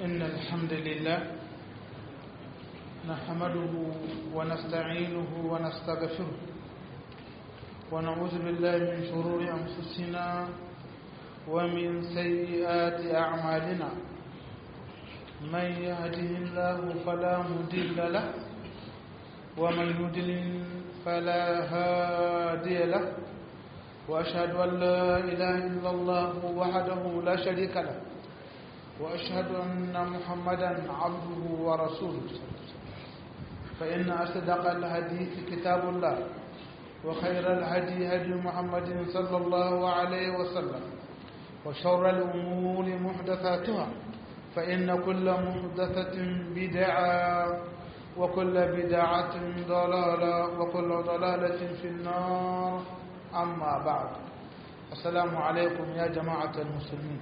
إن الحمد لله نحمده ونستعينه ونستغفره ونعوذ بالله من شرور أنفسنا ومن سيئات أعمالنا من يهده الله فلا مضل له ومن يضلل فلا هادي له وأشهد أن لا إله إلا الله وحده لا شريك له وأشهد أن محمدا عبده ورسوله فإن أصدق الحديث كتاب الله وخير الهدي هدي محمد صلى الله عليه وسلم وشر الأمور محدثاتها فإن كل محدثة بدعة وكل بدعة ضلالة وكل ضلالة في النار أما بعد السلام عليكم يا جماعة المسلمين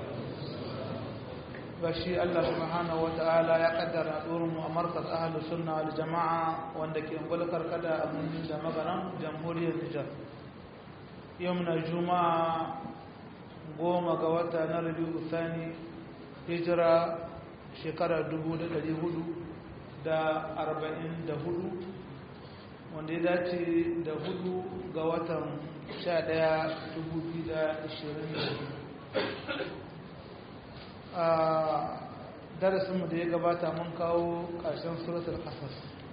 bashi Allah subhanahu wata'ala ya kaddara tsoron mu a markaz ahlus sunna wal jama'a wanda ke gulkar kada a birnin da magaran jamhuriyar Nijar yau na juma'a goma ga wata na rabiu thani hijira shekara 1400 da arba'in da hudu wanda ya dace da hudu ga watan sha daya dubu biyu da ashirin da a darasinmu da ya gabata mun kawo ƙarshen suratul ƙasas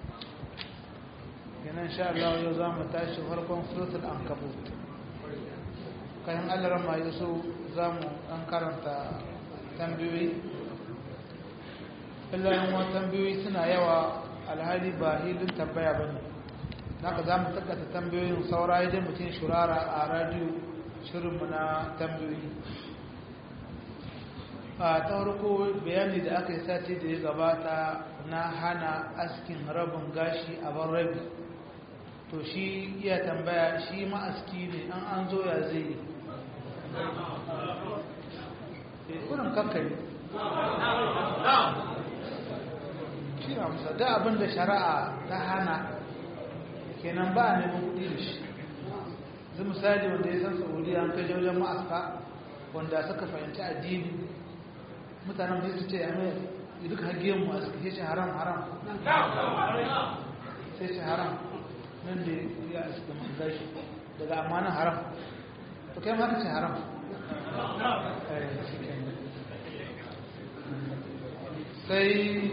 yanan sha Allah yau za mu tashi farkon suratul an kabut kayan allaran ma yaso za mu ɗan karanta tambayoyi illayen wa tambayoyi suna yawa alhali ba hilin tambaya ba ne naka za mu tattata tambayoyin saura idan mutum shurara a radiyo shirinmu na tambayoyi a ta farko bayani da aka yi sati da ya gabata na hana askin rabin gashi a ban rabi to shi iya tambaya shi ma'aski ne an an zo ya zai yi kunan kankari shi amsa da abin da shari'a ta hana kenan ba a neman kudi da shi zai misali wanda ya san saudiya an kai wajen ma'aska wanda suka fahimci addini mutanen da su ce ya mai duk hagiyar mu a suka ce haram haram sai ce haram nan da ya suka manga shi daga amanin haram to kai ma ka ce haram sai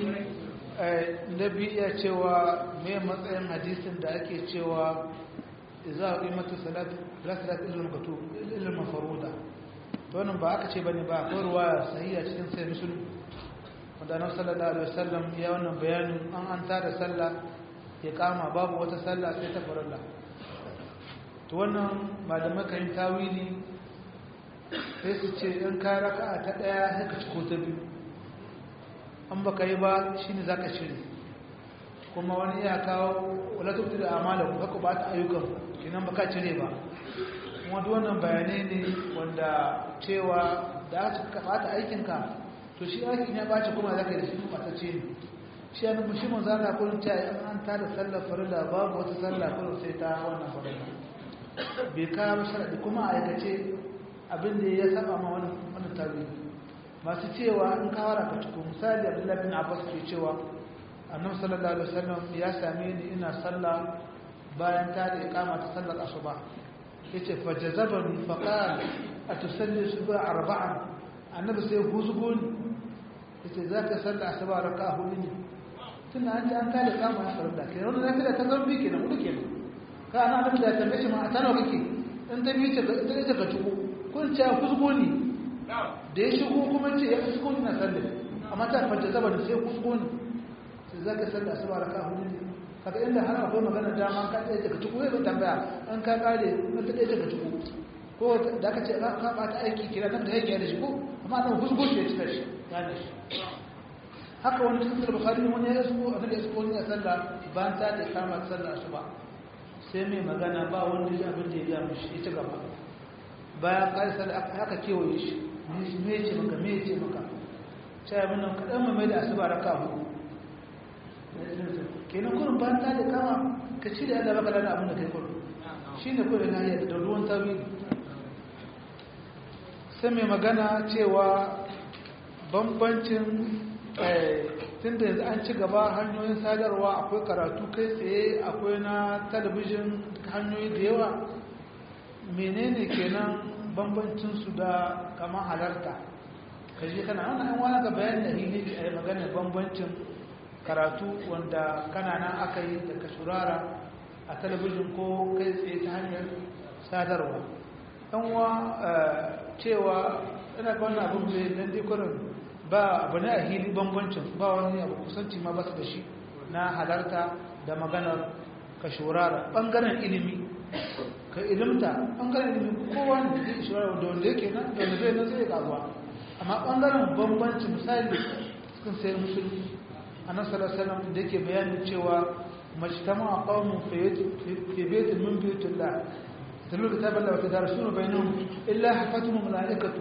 nabi iya cewa mai matsayin hadisin da ake cewa za a ƙimata salatu la salatu ilil makatu ilil mafaruda to wannan ba aka ce bane ba akwai ruwaya sahiha cikin sai musulun wanda annabi sallallahu alaihi wasallam ya wannan bayanin an an tada sallah ya kama babu wata sallah sai ta farilla to wannan malamai kan tawili sai su ce in ka raka'a ta daya sai ka ciko ta biyu an baka yi ba shine zaka shiri kuma wani ya kawo wala tubdi da amala ku haka ba ta ayyukan kinan baka cire ba kuma duk wannan bayanai ne wanda cewa da aka bata aikinka to shi aikin ya bace kuma zaka da shi matacce ne shi an mushi mun zana kullun ta an an ta da sallar farilla babu wata sallah kullun sai ta wannan farilla bai kawo sharadi kuma aikace abin da ya saba ma wannan wannan tarihi masu cewa in ka wara ka ciko misali Abdullahi bin Abbas ke cewa Annabi sallallahu alaihi wasallam ya same ni ina sallah bayan ta da iqama ta sallar asuba yace fajazabani faqal atusalli subha arba'an annabi sai huzgo ni yace zaka salla asuba raka'a hudu ne tun an ji an kada kama ya farda kai wannan zaka da ta zambi kenan hudu kenan ka ana annabi da tambaye shi ma a tana kake in ta bi ce ta ce ka tuko kun ce huzgo ni da ya shigo kuma ce ya huzgo ni na sallah amma ta fajazabani sai huzgo ni sai zaka salla asuba raka'a hudu ne kaga inda har akwai magana dama ka tsaye daga tuku zai tambaya an ka kare nan ta tsaye daga tuku ko da aka ce ka bata aiki kira nan da yake da shi ko amma nan husgo shi ya cika shi ya da shi haka wani cikin bukhari wani ya yasko a daga yasko ne a sallah bayan ta da kama sallah su ba sai mai magana ba wanda ya abin da ya gaya mishi ya ci gaba bayan kare sallah haka kewaye shi me ce maka me ce maka sai abin nan kaɗan mai da asuba raka hudu kenan kurin bayan ta da kama ka ci da yadda baka lada abin da kai kurin shi ne kurin na yadda da ruwan tabi sai mai magana cewa bambancin tun da yanzu an ci gaba hanyoyin sadarwa akwai karatu kai tsaye akwai na talabijin hanyoyi da yawa menene kenan bambancinsu da kama halarta ka je kana wannan an wani ga bayan da hili a yi maganar bambancin karatu wanda kana nan aka yi da ka shurara a talabijin ko kai tsaye ta hanyar sadarwa yan wa cewa ina ga wannan abin da dan dai ba abu ne a hili bambancin ba wani abu kusanci ma ba su da shi na halarta da maganar ka shurara ɓangaren ilimi ka ilimta ɓangaren ilimi kowa ne zai shurara da wanda yake nan da wanda zai nan zai kaguwa amma ɓangaren bambanci misali cikin sayar musulmi a nan salasalam da yake bayanin cewa majtama a ƙaunin febetin min biyutun da تلو كتاب الله وتدارسون بينهم إلا حفتهم الملائكة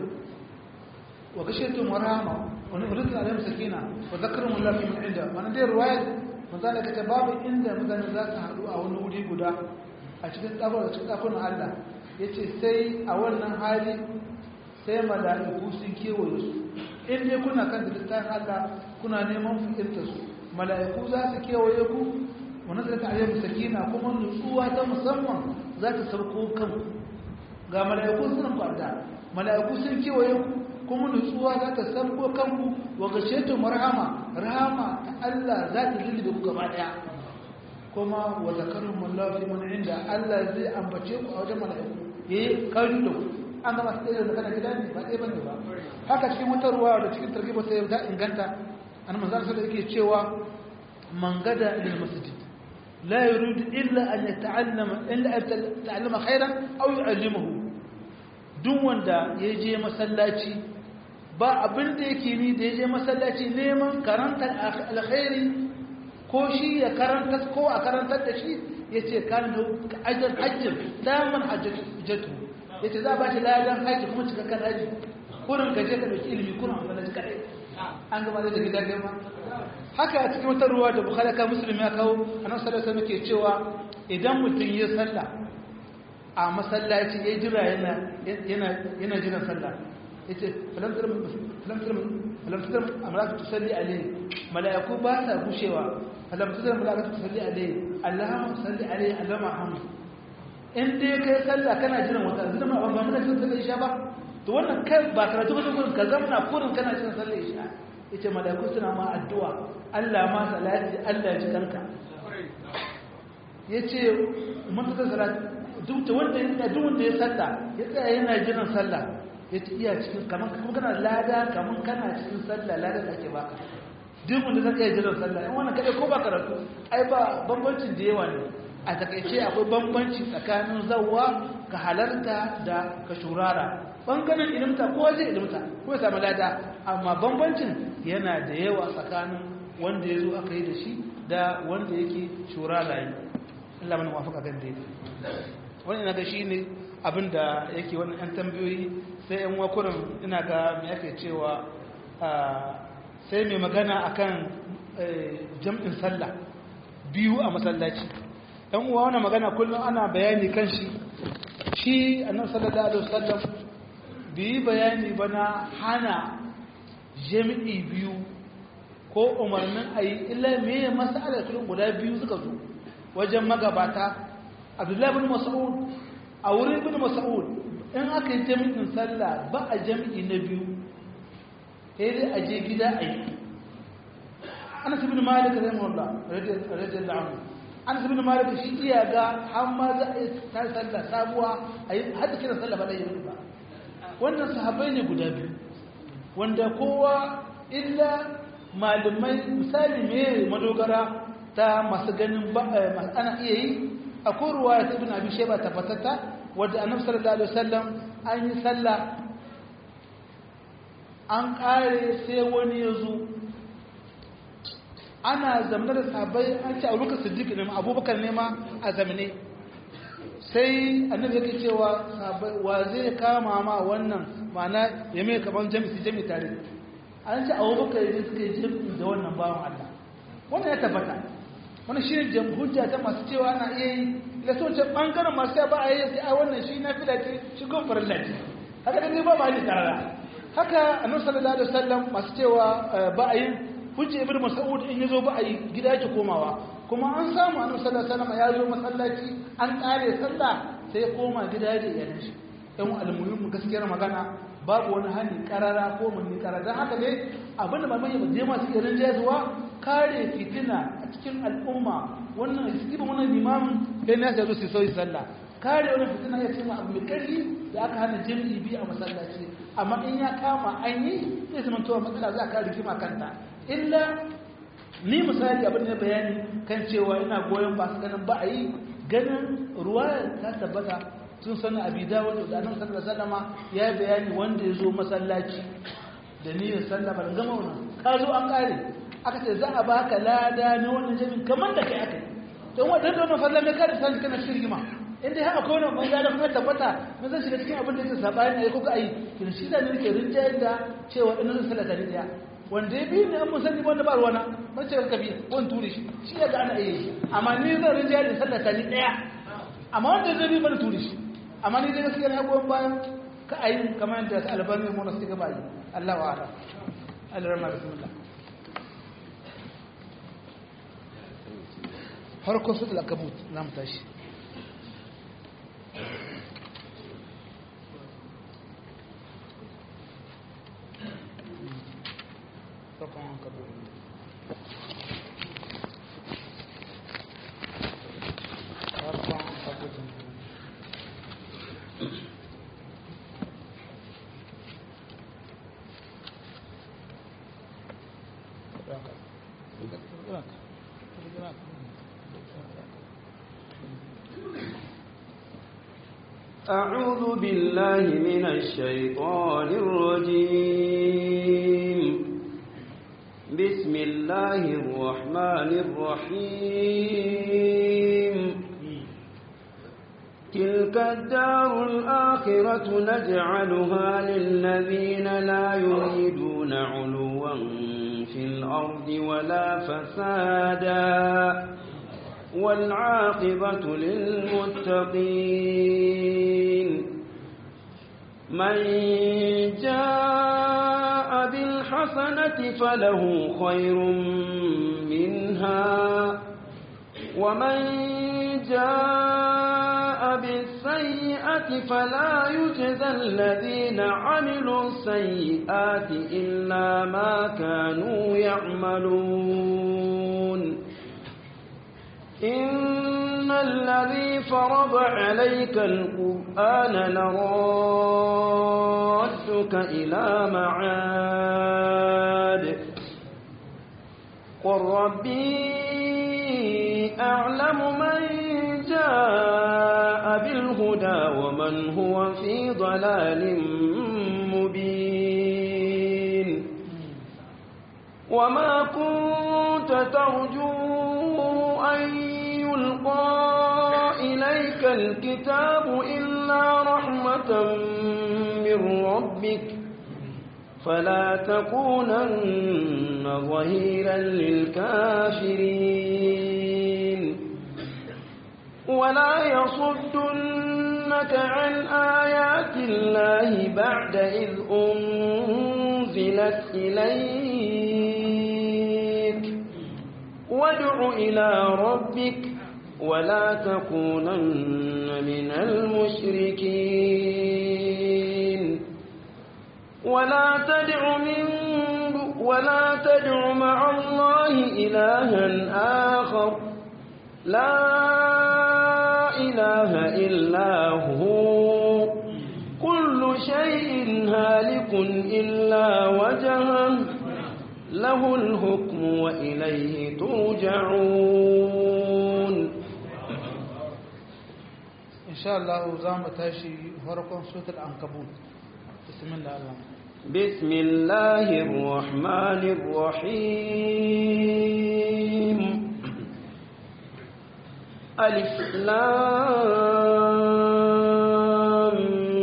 وغشيتهم ورحمة ونزل عليهم سكينة وذكرهم الله في من عنده وانا دي رواية مثلا كتباب عند مثلا ذات هدو أو نولي قدا أشكت أبو أشكت أكون الله yace sai a wannan hali sai mala'iku sun kewaye su in dai kuna kan littafin Allah kuna neman fahimtar su mala'iku za su kewaye ku wannan da ta'ayyar sakina kuma nutsuwa ta musamman za ta sauko kanku ga mala'iku sun kwanta mala'iku sun kewaye ku kuma nutsuwa za ta sauko kanku wa gashetu marhama rahama ta Allah za ta lulluɓe ku gaba daya kuma wa zakarun mullahi man inda Allah zai ambace ku a wajen mala'iku yayi kari da ku an gama sai da kana gida ne ba dai bane ba haka cikin wata ruwa da cikin tarbiba sai ta inganta an manzon sai yake cewa man gada ila masjid لا يريد إلا أن يتعلم إلا أن يتعلم خيرا أو يعلمه duk wanda ya je masallaci ba abin da yake ni da ya je masallaci neman karantar alkhairi ko shi ya karanta ko a karantar da shi ya ce kan da ajiyar hajjin daman hajjatu ya ce za ba shi ladan hajji kuma cikakken hajji kurin ka je ka ɗauki ilimi kurin amfani da kaɗai an gaba da gida gama haka a cikin wata ruwa da bukhari ka musulmi ya kawo annabi sallallahu alaihi wasallam cewa idan mutum ya salla a masallaci ya jira yana yana yana jiran sallah yace falam tar falam tar falam tar amratu tusalli alaihi malaiku ba sa gushewa falam tar malaiku tusalli alaihi allahumma salli alaihi allahumma hamd in dai kai sallah kana jiran wata zama ba mun jiran sallah isha ba to wannan kai ba karatu ba kurin ka zamna kurin kana jiran sallah isha yace malaiku suna ma addu'a Allah ma salati Allah ji kanka yace mun ta salati duk da wanda ya duk wanda ya salla ya tsaya yana jiran sallah yace iya cikin kaman kuma kana lada kaman kana cikin sallah lada da ake baka duk wanda zaka yi jiran sallah in wannan kade ko ba karatu ai ba bambancin da yawa ne a takaice akwai bambanci tsakanin zawwa ka halarta da ka shurara bangaren ilimta ko zai ilimta ko ya samu lada amma bambancin yana da yawa tsakanin wanda ya zo aka yi da shi da wanda yake shura layi Allah mana wafaka kan daidai wani ina ga shi ne abinda yake wani yan tambayoyi sai yan wakurin ina ga mai ake cewa sai mai magana akan jam'in sallah biyu a masallaci yan uwa wani magana kullum ana bayani kan shi shi annabi sallallahu alaihi wasallam bi bayani bana hana jami'i biyu ko umarnin a yi illa meye masalar kullum guda biyu suka zo wajen magabata abdullahi bin mas'ud a wurin bin mas'ud in aka yi jami'in sallah ba a jami'i na biyu sai dai a je gida a yi ana su bin malik rahimahullah radiyallahu anhu ana su bin malik shi iya ga har ma za a yi ta sallah sabuwa a yi hada kiran sallah ba da yi ba wannan sahabbai ne guda biyu wanda kowa illa malamai misali me madogara ta masu ganin ana iya yi akwai ruwa ta ibn abi shayba tabbatatta wadda annabi sallallahu alaihi wasallam an yi sallah an kare sai wani ya zo ana zamanar da sahabbai an ce abubakar siddiq ne ma abubakar ne ma a zamane sai annabi yake cewa sahabbai wa zai kama ma wannan ma'ana ya mai kaman jami'i jami'i tare an ce abubakar ne suka yi jami'i da wannan bawan Allah wannan ya tabbata wani shi ne hujja ta masu cewa ana iya yi da so ce ɓangaren masu ba a yi sai a wannan shi na fila ce shi gun farin lati haka da ne ba ba ne tarara haka annabi sallallahu alaihi wasallam masu cewa ba a yin hujja ibn mas'ud in yazo ba a yi gida yake komawa kuma an samu annabi sallallahu alaihi wasallam ya zo masallaci an kare sallah sai ya koma gida da iyalan shi dan almuhimmu gaskiyar magana babu wani hali karara ko mun karara dan haka ne abinda ba mai je masu irin jazuwa kare fitina a cikin al'umma wannan isibin wannan limamin sai ne ya zo su soyi sallah kare wani fitina ya ce ma abu mai ƙarfi da aka hana jami'i biyu a masallaci amma in ya kama an yi zai zama towa matsala za ka rigima kanta illa ni misali abin da bayani kan cewa ina goyon ba su ganin ba a yi ganin ruwa ta tabbata sun sani abi dawo da annabi sallallahu alaihi wasallama ya yi bayani wanda ya zo masallaci da niyyar sallah ban gama wannan ka zo an kare aka ce za a baka lada na wannan jami'in kamar da kai aka yi don wadda da wannan fallan mai kare sai kana shirgima in dai haka kone mun gane kuma tabbata mun zan shiga cikin abin da yake sabani ne kuka yi kin shi da ne ke rinjaye da cewa in zan salata ne daya wanda ya biyu ne an mun sani wanda ba ruwana ban ce ka biyu wani turi shi shi ya ga ana iya yi amma ni zan rinjaye da salata ne daya amma wanda zai bi ban turi shi amma ni dai gaskiya na goyon bayan ka ayi kamar yadda albani mu na suka bayi Allah wa ala Allah rahma bismillah farko su da kabut na mu tashi farkon kabut farkon kabut أعوذ بالله من الشيطان الرجيم بسم الله الرحمن الرحيم تلك الدار الآخرة نجعلها للذين لا يريدون علوا في الأرض ولا فسادا والعاقبة للمتقين من جاء بالحسنة فله خير منها ومن جاء بالسيئة فلا يجزى الذين عملوا السيئات إلا ما كانوا يعملون إن الذي فرض عليك القرآن لرادك إلى معاد قل ربي أعلم من جاء بالهدى ومن هو في ضلال مبين وما كنت ترجو أن يلقى إليك الكتاب إلا رحمة من ربك فلا تكونن ظهيرا للكافرين ولا يصدنك عن آيات الله بعد إذ أنزلت إليك وادع إلى ربك ولا تكونن من المشركين ولا تدع من ولا تدع مع الله إلها آخر لا إله إلا هو كل شيء هالك إلا وجهه له الحكم وإليه ترجعون إن شاء الله زام تاشي فرقون سورة العنكبوت بسم الله الرحمن بسم الله الرحمن الرحيم ألف لام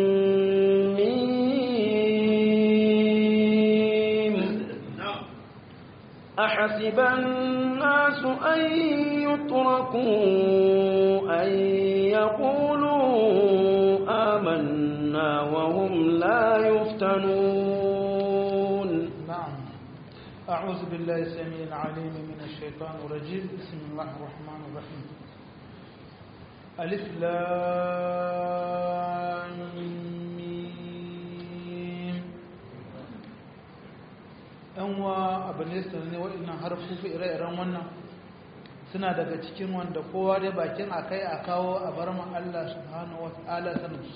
ميم أحسب الناس أن يتركوا أن يقولوا آمنا وهم لا يفتنون أعوذ بالله السميع العليم من الشيطان الرجيم بسم الله الرحمن الرحيم ألف لام ميم أنوا أبن يسرني وإن حرفوا في إرائي رمونا suna daga cikin wanda kowa da bakin akai a kawo a bar ma Allah subhanahu wa ta'ala sanin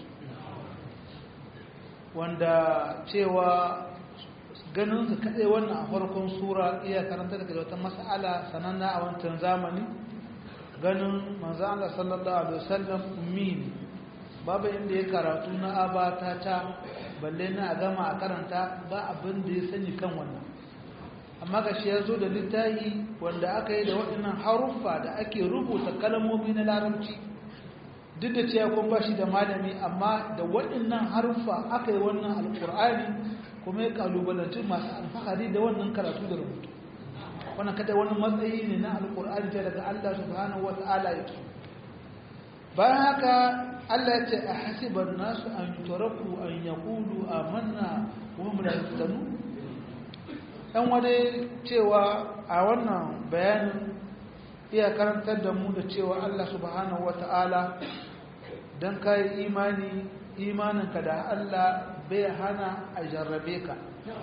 wanda cewa ganin su kaɗai wannan a farkon sura iya karanta daga wata mas'ala sananna a wancan zamani ganin manzo Allah sallallahu alaihi wasallam ummi babu inda ya karatu na abata ta balle na a gama a karanta ba abin da ya sani kan wannan amma ga shi ya zo da littafi wanda aka yi da waɗannan haruffa da ake rubuta kalmomi na larabci duk da cewa kun ba shi da malami amma da waɗannan haruffa aka yi wannan alƙur'ani kuma ya kalubalanci masu alfahari da wannan karatu da rubutu wannan kada wani matsayi ne na alƙur'ani ta daga Allah subhanahu wata'ala yake bayan haka Allah ya ce a hasiban nasu an turaku an yaqulu amanna wa hum la yuftanun dan wani cewa a wannan bayanin iya karantar da mu da cewa Allah subhanahu wata'ala dan kai imani imaninka da Allah bai hana a jarrabe ka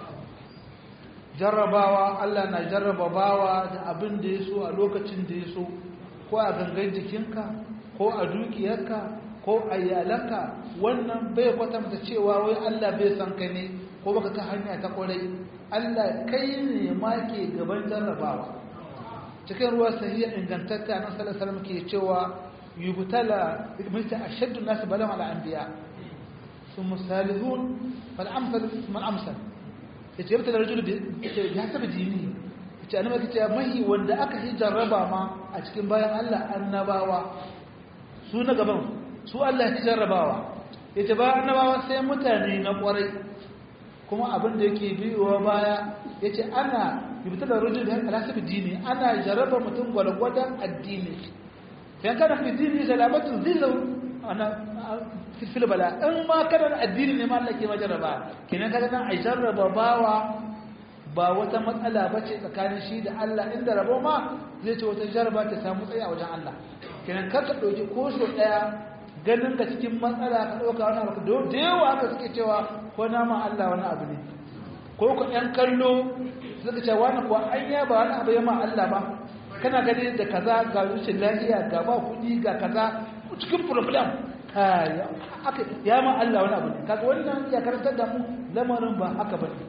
jarrabawa Allah na jarraba bawa da abin da ya so a lokacin da ya so ko a gangan jikinka ko a dukiyarka ko a iyalanka wannan bai kwatanta cewa wai Allah bai san ka ne ko baka ta hanya ta kwarai Allah kai ne ma ke gaban jarrabawa cikin ruwa sahiya ingantatta nan sallallahu alaihi wasallam ke cewa yubtala mita ashaddu nas balam ala anbiya ثم الثالثون فالامثل ثم الامثل yace yabta da rajulu ya saba dini yace annabi yace mai wanda aka yi jarraba ma a cikin bayan Allah annabawa su na gaban su Allah ya jarrabawa yace ba annabawa sai mutane na kwarai kuma abin da yake biyowa baya yace ana yabta da rajulu ala saba dini ana jarraba mutum gwalgwadan addini sai kana fi dini salamatu zillu ana fil bala in ma kana addini ne ma Allah ke majarraba kenan kaga nan ai jarraba bawa ba wata matsala bace tsakanin shi da Allah inda rabo ma zai ce wata jarraba ta samu tsaye a wajen Allah kenan kar ka dauki ko so daya ganin ka cikin matsala ka dauka wani abu da yawa haka suke cewa ko na ma Allah wani abu ne ko ko ɗan kallo suka ce wani kuwa an ya ba wani abu ya ma Allah ba kana gani da kaza ga rushin lafiya ga ba kuɗi ga kaza cikin problem ya ma Allah wani abu ne kaga wannan ya karantar da mu lamarin ba haka bane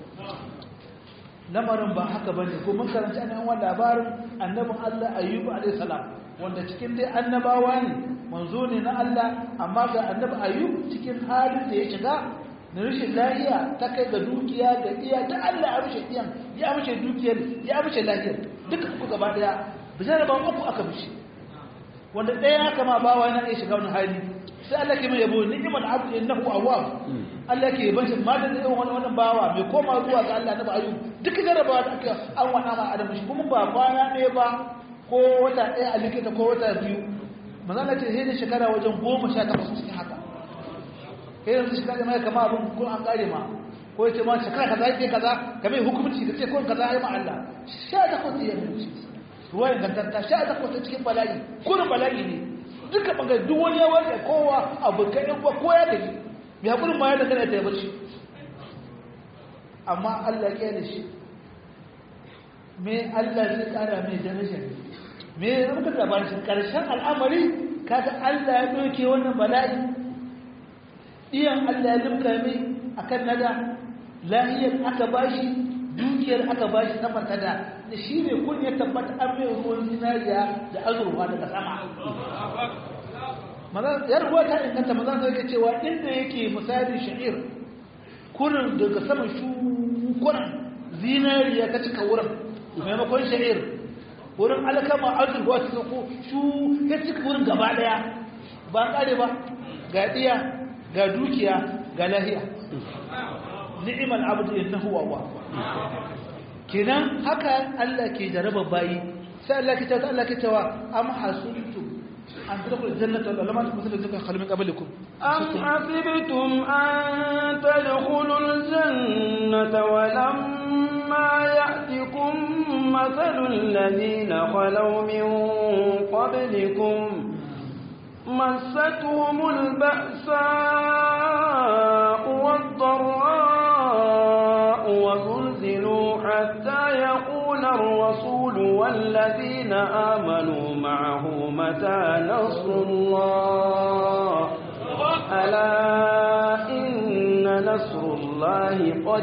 lamarin ba haka bane ko mun karanta ne wannan labarin annabin Allah Ayyub alayhi salam wanda cikin dai annabawa ne manzo ne na Allah amma ga annabi Ayyub cikin halin da ya shiga na rashin lafiya ta kai ga dukiya da iya da Allah ya rushe iyan ya rushe dukiyar ya rushe lafiyar duka ku gaba daya bijara ba uku aka bishi wanda ɗaya haka ma bawa yana iya shiga wani hali sai Allah ke mai yabo ni'mal abdu innahu awwab Allah ke yaban shi ma da irin wani wannan bawa mai koma zuwa ga Allah na ba ayyub duk jarabawa da aka an wada ma adam shi kuma ba kwana ɗaya ba ko wata ɗaya a likita ko wata biyu manzo Allah ce sai da shekara wajen goma sha takwas cikin haka kai yanzu shekara mai kama abin ko an kare ma ko yace ma shekara kaza yake kaza kamar hukunci kace ko kaza ya ma Allah sha takwas ya mutu ruwa ingantatta sha ta kwata cikin bala'i kurin bala'i ne duka bangare duk wani yawon da kowa abu ka yan ko ya tafi mai hakurin ma ya da kana ta yi bacci amma Allah ya da shi me Allah zai kara mai daraja ne me ya muka labarin shi karshen al'amari kaga Allah ya doke wannan bala'i iyan Allah ya limka mai akan nada lahiyar aka bashi dukiyar aka bashi sama ta da da shi ne kun ya tabbata an mai ruwan zinariya da azurfa daga sama yar ruwa ta inganta mazan sai ka cewa inda yake misali sha'ir kurin daga sama shukuran zinariya ka cika wurin maimakon sha'ir wurin alkama azurfa ta ko shu ya cika wurin gaba daya ba kare ba ga diya ga dukiya ga lahiya ni'mal abdu innahu wa kenan haka Allah ke jaraba bayi sai Allah ke tawa Allah ke tawa am hasuntum an tadkhulul jannata wa lam tusbitu zikra khalqin min qablikum am hasibtum an tadkhulul jannata wa lamma ya'tikum مثل الذين خلوا من قبلكم مستهم البأساء والضراء وزلزلوا حتى يقول الرسول والذين آمنوا معه متى نصر الله ألا إن نصر الله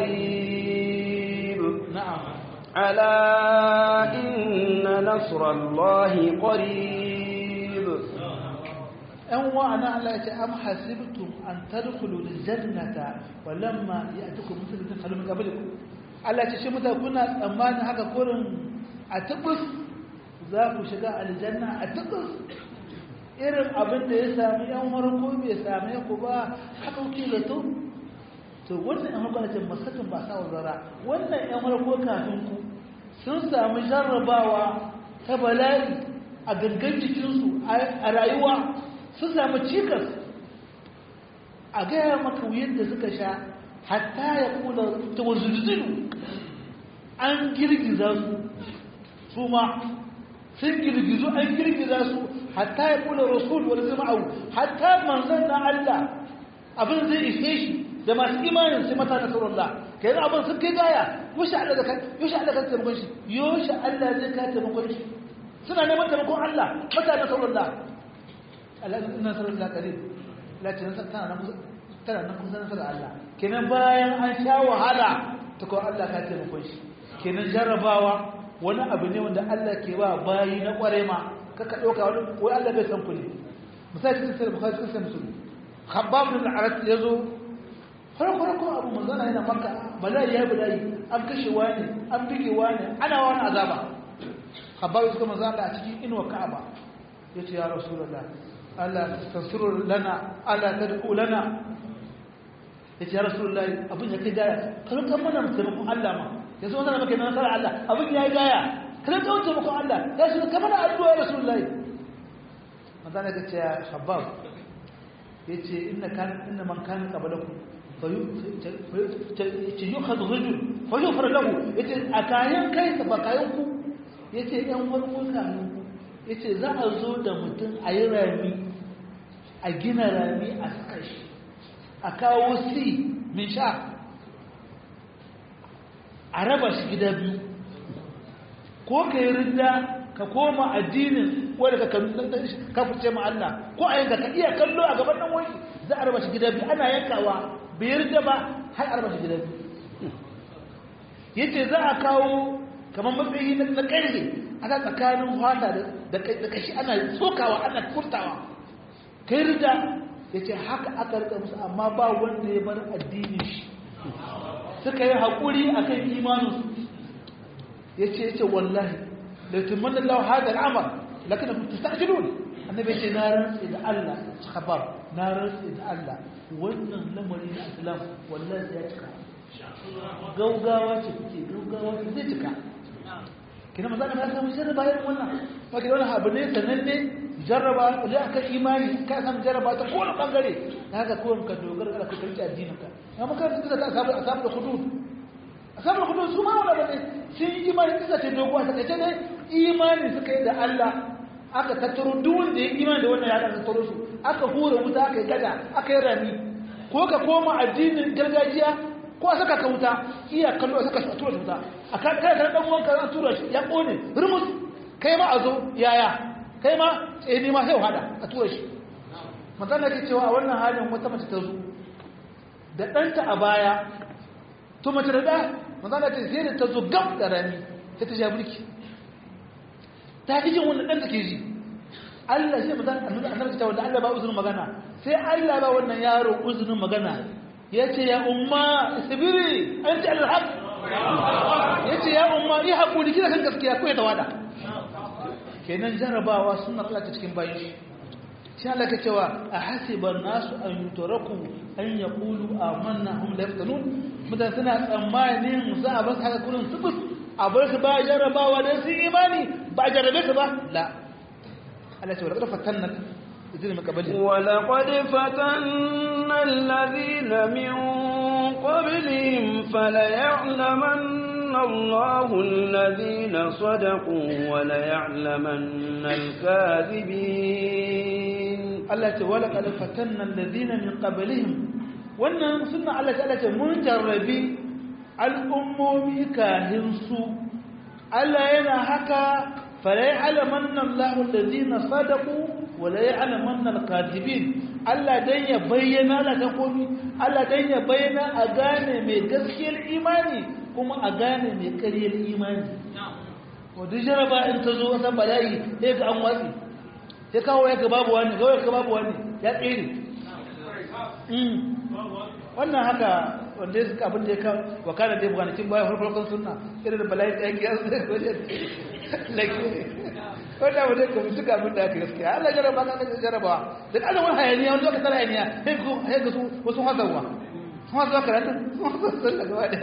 قريب na'am ألا إن نصر الله قريب ‘yan wa'ana Allah ya ce am hasibtum an tadkhulu aljannata walamma ya'tikum mithlu ma khalu min qablikum Allah ya ce shi mutane kuna tsammanin haka kurin a tabbas za ku shiga aljanna a tabbas irin abin da ya sami ‘yan farko bai same ku ba haka kuke zato to wannan ‘yan farko ce masakin ba sa zara wannan ‘yan farko kafin ku sun sami jarrabawa ta bala'i a gangan jikinsu a rayuwa sun samu cikas a gaya maka wuyin da suka sha hatta ya kula ta wazulzulu an girgiza su su ma sun girgizu an girgiza su hatta ya kula rasul wani zama au hatta manzan na Allah abin zai ishe shi da masu imanin sai mata na sauran Allah kai yanzu abin sun kai gaya yoshe Allah da kai yoshe Allah ka taimakon shi yoshe Allah zai ka taimakon shi suna neman taimakon Allah mata na sauran Allah nasarar Allah kare lati tana nan tana nan kusa nasarar Allah kenan bayan an sha wahala ta kawo Allah ka taimakon shi kenan jarrabawa wani abu ne wanda Allah ke ba bayi na kware ma kaka ɗauka wani wai Allah bai san ku ne misali cikin sai bukhari cikin sai musulmi khabbab bin al-arat yazo farko farko abu manzana yana makka bala'i ya bala'i an kashe wani an bige wani ana wani azaba khabbab suka manzana a cikin inuwa ka'aba yace ya rasulullah Allah tasirru lana ala tad'u lana yace ya rasulullahi abin ya kai gaya kan kan mana mutum Allah ma yanzu wannan maka nan sara Allah abin ya gaya kan kan mutum Allah ya shi kamar addu'a ya rasulullahi manzo ne kace ya habab yace inna kan inna man kana qablakum yace yukhadhu rajul fa yufar lahu yace akayan kai ba kayan ku yace yan farko kayan ku yace za a zo da mutum a yi rami a gina rami a saka shi a kawo si min sha a raba shi gida biyu ko ka yi rinda ka koma addinin wadda ka kafurce ma Allah ko a yanka ka iya kallo a gaban nan wani za a raba shi gida biyu ana yankawa bai rinda ba har a raba shi gida biyu yace za a kawo kamar matsayi na ƙarfe ana tsakanin fata da kashi ana tsokawa ana furtawa kai rida ya ce haka aka rika musu amma ba wanda ya bar addinin shi suka yi haƙuri a kan imaninsu ya ce ya ce wallahi da tumman da lau hada al'amar lakina ta sa'ajilun annabi ce na rantsi da Allah khabar na rantsi da Allah wannan lamari na islam wallahi ya cika gaugawa ce kuke gaugawa ce zai cika kina maza ya samu jarraba irin wannan ba ki wani abu ne sananne jarraba da aka imani ka samu jarraba ta kowane bangare da haka kowane ka dogara ga kuka rike addinin ka amma kan kisa ta asabu asabu da hudud asabu da hudud su ma wala bane sun yi imani kisa ce dogo ta kace ne imani suka yi da Allah aka tattaro duk wanda ya imani da wannan ya aka tattaro su aka hura wuta aka yi gada aka yi rami ko ka koma addinin gargajiya ko a saka ka wuta iya kallo a saka shi a tura shi wuta a kai kai dan uwanka an tura shi ya kone rumus kai ma a zo yaya kai ma tseni ma sai hada a tura shi manzon da ke cewa a wannan halin wata mace ta zo da ɗanta a baya to mace da ɗa manzon da ce sai da ta zo gab da rami sai ta ja mulki ta fi jin wannan ɗan take ji Allah shi manzon annabi ta wanda Allah ba uzurin magana sai Allah ba wannan yaro uzurin magana yace ya umma sabiri anti alhaq yace ya umma yi hakuri kina kan gaskiya ko ya tawada kenan jarabawa sunnar Allah ta cikin bayin shi shi Allah ka cewa a hasiban nasu an yutraku an yaqulu amanna hum la yaftanun mutan suna tsammanin za a bar haka kullun subus a bar su ba jarabawa dan su imani ba jarabe su ba la Allah ce wa laqad fatanna الذين من قبلهم ولقد فتنا الذين من قبلهم فليعلمن الله الذين صدقوا وليعلمن الكاذبين Allah ce wala qad fatanna alladhina min qablihim wannan sunna Allah ta Allah ce mun jarrabi al'ummomi kahin su Allah yana haka fala ya'lamanna Allahu alladhina sadaqu wa la ya'lamanna al-kadhibin Allah dan ya bayyana la ta komi Allah dan ya bayyana a gane mai gaskiyar imani kuma a gane mai ƙaryar imani wadda jaraba in ta zo wata bala'i sai ga an watsi sai kawo ya ga babu wani gawo ya ga babu wani ya tsere wannan haka wanda ya abin da ya kan wakana da ya bukanakin bayan farfarkon suna irin da bala'i ta yanki yasu da wajen lake wanda abu da ya kami duka abin da aka gaskiya Allah jaraba ka kan jaraba da ƙasa wani hayaniya wani lokacin hayaniya sai ga su wasu hazawa sun hazawa karatun sun hazawa sun daga wani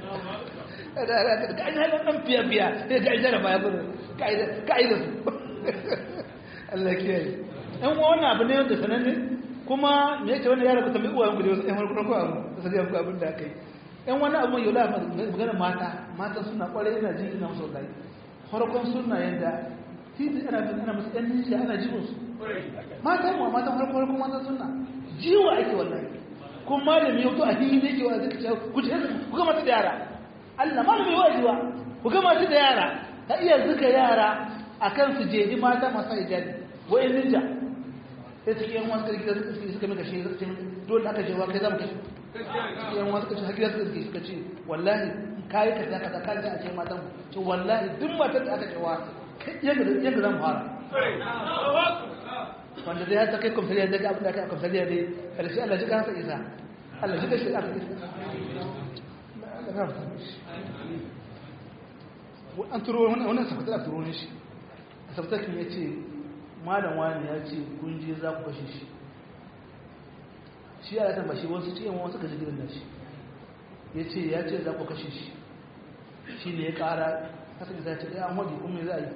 ga ainihin ɗan fiya-fiya sai ga jaraba ya gudu ka'ida su Allah kiyaye ɗan wannan abu ne wanda sananne kuma me yake wani yara ku tambayi uwayen ku da wasu ɗan farko ko abu da sai ku abin da aka yi ɗan wani abu yau la magana mata mata suna ƙwarai ina jin ina musu wallahi farkon suna yadda titi ana bin ana musu ɗan nishiya ana jibin su mata mu mata farko farkon mata suna jiwa ake wallahi kuma malami yau to a hili ne ke wa zai ku ce ku ga mata da yara Allah malami wajiwa ku ga mata da yara ka iya zuka yara akan su jeji mata masu hijabi wa'in ninja sai suke yan wasu karki suka suka mika shi suka dole aka jewa kai za mu kashe suke yan wasu kace hakika suka suka ce wallahi kai ka zaka ka kai a ce matan mu ce wallahi duk matar da aka cewa yanda yanda zan fara wanda dai ta kai komsariya daga abin da aka komsariya dai karshe Allah ji kansa isa Allah ji kashi aka isa Allah ya fata an turo wannan safatar a turo ne shi sabtakin ya ce malam wani ya ce kun je za ku kashe shi shi ya ratan bashi wasu ce yawan wasu kashe gidan da shi ya ce ya ce za ku kashe shi shi ne ya kara kasa da ce ya hudi kuma me za a yi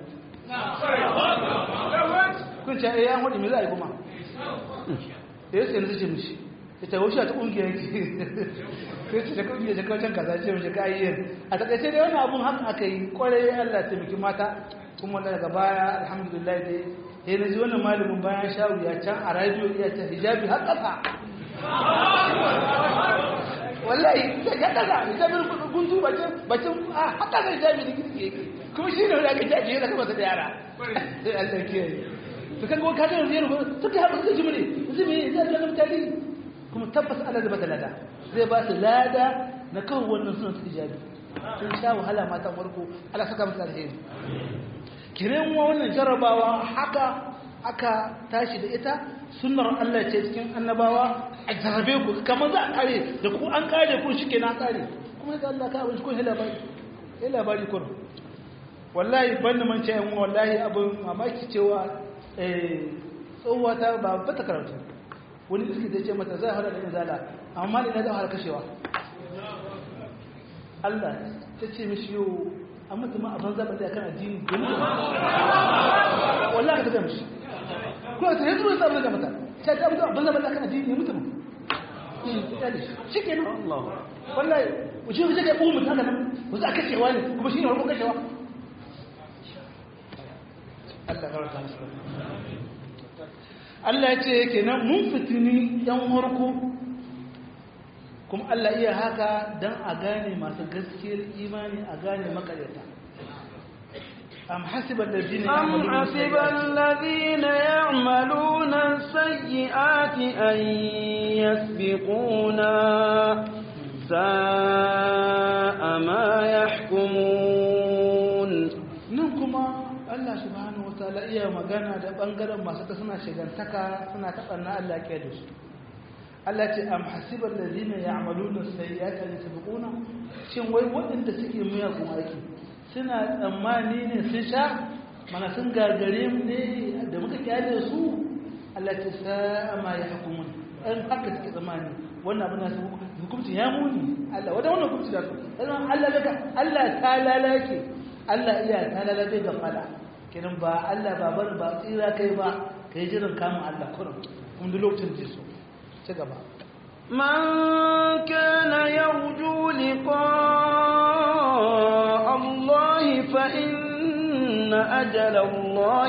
kun ce ya hudi me za a yi kuma ya ce na ce mishi ya ce wasu a ta ƙungiyar ki sai ce da ƙungiyar da kawacin kaza ce mishi ka yi a takaice dai wani abun haka aka yi kwarai allah taimaki mata kuma daga baya alhamdulillah dai sai na ji wannan malamin bayan shawu ya can a radio iya ta hijabi har ƙasa wallahi ya ƙasa hijabin guntu bacin bacin a har ƙasa hijabi da girki yake kuma shi ne wanda aka jaji ya zaka masa da yara sai Allah ke to kan ka ga yanzu suka haɗu suka ji mu ne su me zai ga mutane kuma tabbas Allah zai bata lada zai ba su lada na kawo wannan sunan hijabi sun sha wahala matan farko Allah saka musu alheri kiran wannan jarabawa haka aka tashi da ita sunnar Allah ce cikin annabawa a jarabe ku kamar za a kare da ku an kare ku shike na kare kuma da Allah ka abin ko hela bari hela bari kun wallahi ban man ce yan wallahi abin mamaki cewa eh tsohuwa ta ba ba ta karatu wani iski da ce mata zai hada da izala amma ina da har kashewa Allah ta ce mishi yau an mutu ma a banza ba da kan addini domin wallahi ka ga mishi ko ta yanzu sai abin da mata sai ta mutu a banza ba da kan addini mutu mu shi ke nan Allah wallahi wuce wuce ga umu ta nan ku za kashewa ne kuma shi ne farko kashewa Allah ka rasa musu Allah ya ce kenan mun fitini yan warko kuma Allah iya haka don a gane masu gaskiyar imani a gane makaryata am hasiban ladina أم حسب الذين يعملون السيئات أن يسبقونا ساء ما يحكمون nan kuma Allah subhanahu wataala iya magana da bangaren masu ta suna shigantaka suna taɓa na Allah ke da su Allah ce am hasiban ladina ya'maluna sayyi'ati an yasbiquna shin wai waɗanda suke miyagun aiki suna tsammani ne sun sha mana sun gagare mu ne da muka kyale su Allah ce sa'a ma yahkumun an haka suke tsammani wannan abin da su hukunci ya muni Allah wanda wannan hukunci da su dan Allah daga Allah ta lalake Allah iya ta lalake ga fada kenan ba Allah ba bar ba tsira kai ba kai jiran kamun Allah kurum kuma duk lokacin da so ci gaba من كان يرجو لقاء إن أجل الله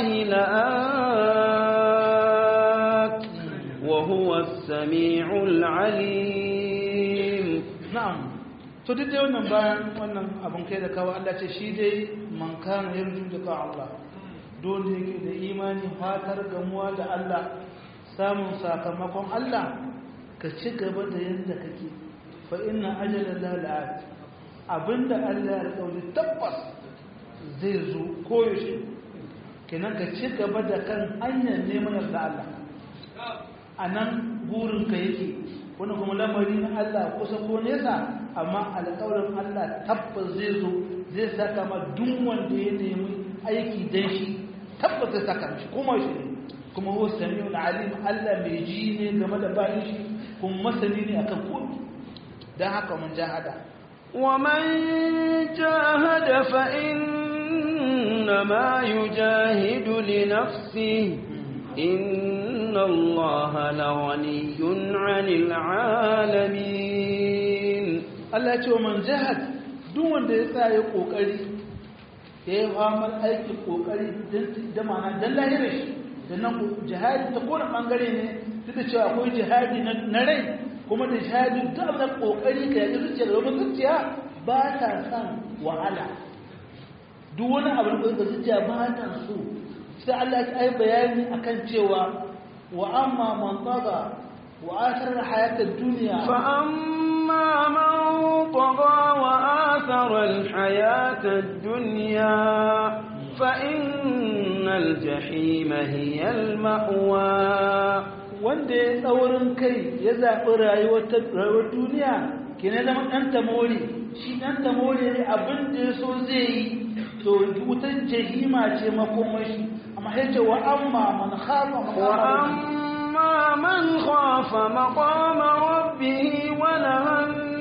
لآت وهو السميع العليم na'am to duk dai wannan bayan wannan abin kai da kawo Allah ce shi dai man kana yarju da ka Allah dole yake da imani fatar gamuwa da Allah samun sakamakon Allah ka ci gaba da yadda kake fa inna ajala la la'at abinda Allah ya alƙawari tabbas zai zo koyaushe kenan ka ci gaba da kan hanyar neman yarda Allah a nan burinka yake wani kuma lamari na Allah kusa ko nesa amma alƙawarin Allah tabbas zai zo zai saka ma duk wanda ya nemi aiki dan shi tabbas zai saka shi kuma shi ne kuma huwa samiul alim Allah mai ji ne game da bayin shi kuma masani ne akan komai dan haka mun jahada ومن جاهد فإنما يجاهد لنفسه إن الله لغني عن العالمين Allah ya ce wa man jahad duk wanda ya sa ya kokari ya yi famar aiki kokari da ma'ana dan lahirar shi da nan jihadi ta kowane bangare ne duk da cewa akwai jihadi na rai kuma da jihadi duk abin da kokari ka yaƙi zuciya da wani zuciya ba ta son wahala duk wani abin da zuciya ba ta so sai Allah ya yi bayani akan cewa wa amma man tsaga wa asar hayatar duniya فأما من طغى وآثر الحياة الدنيا فإن الجحيم هي المأوى wanda ya tsaurin kai ya zaɓi rayuwar duniya ke na zama ɗan tamori shi ɗan tamori ne abin da ya so zai yi to wutar jahima ce makomashi amma ya ce wa amma man khafa maqama وأما من خاف مقام ربه ونهى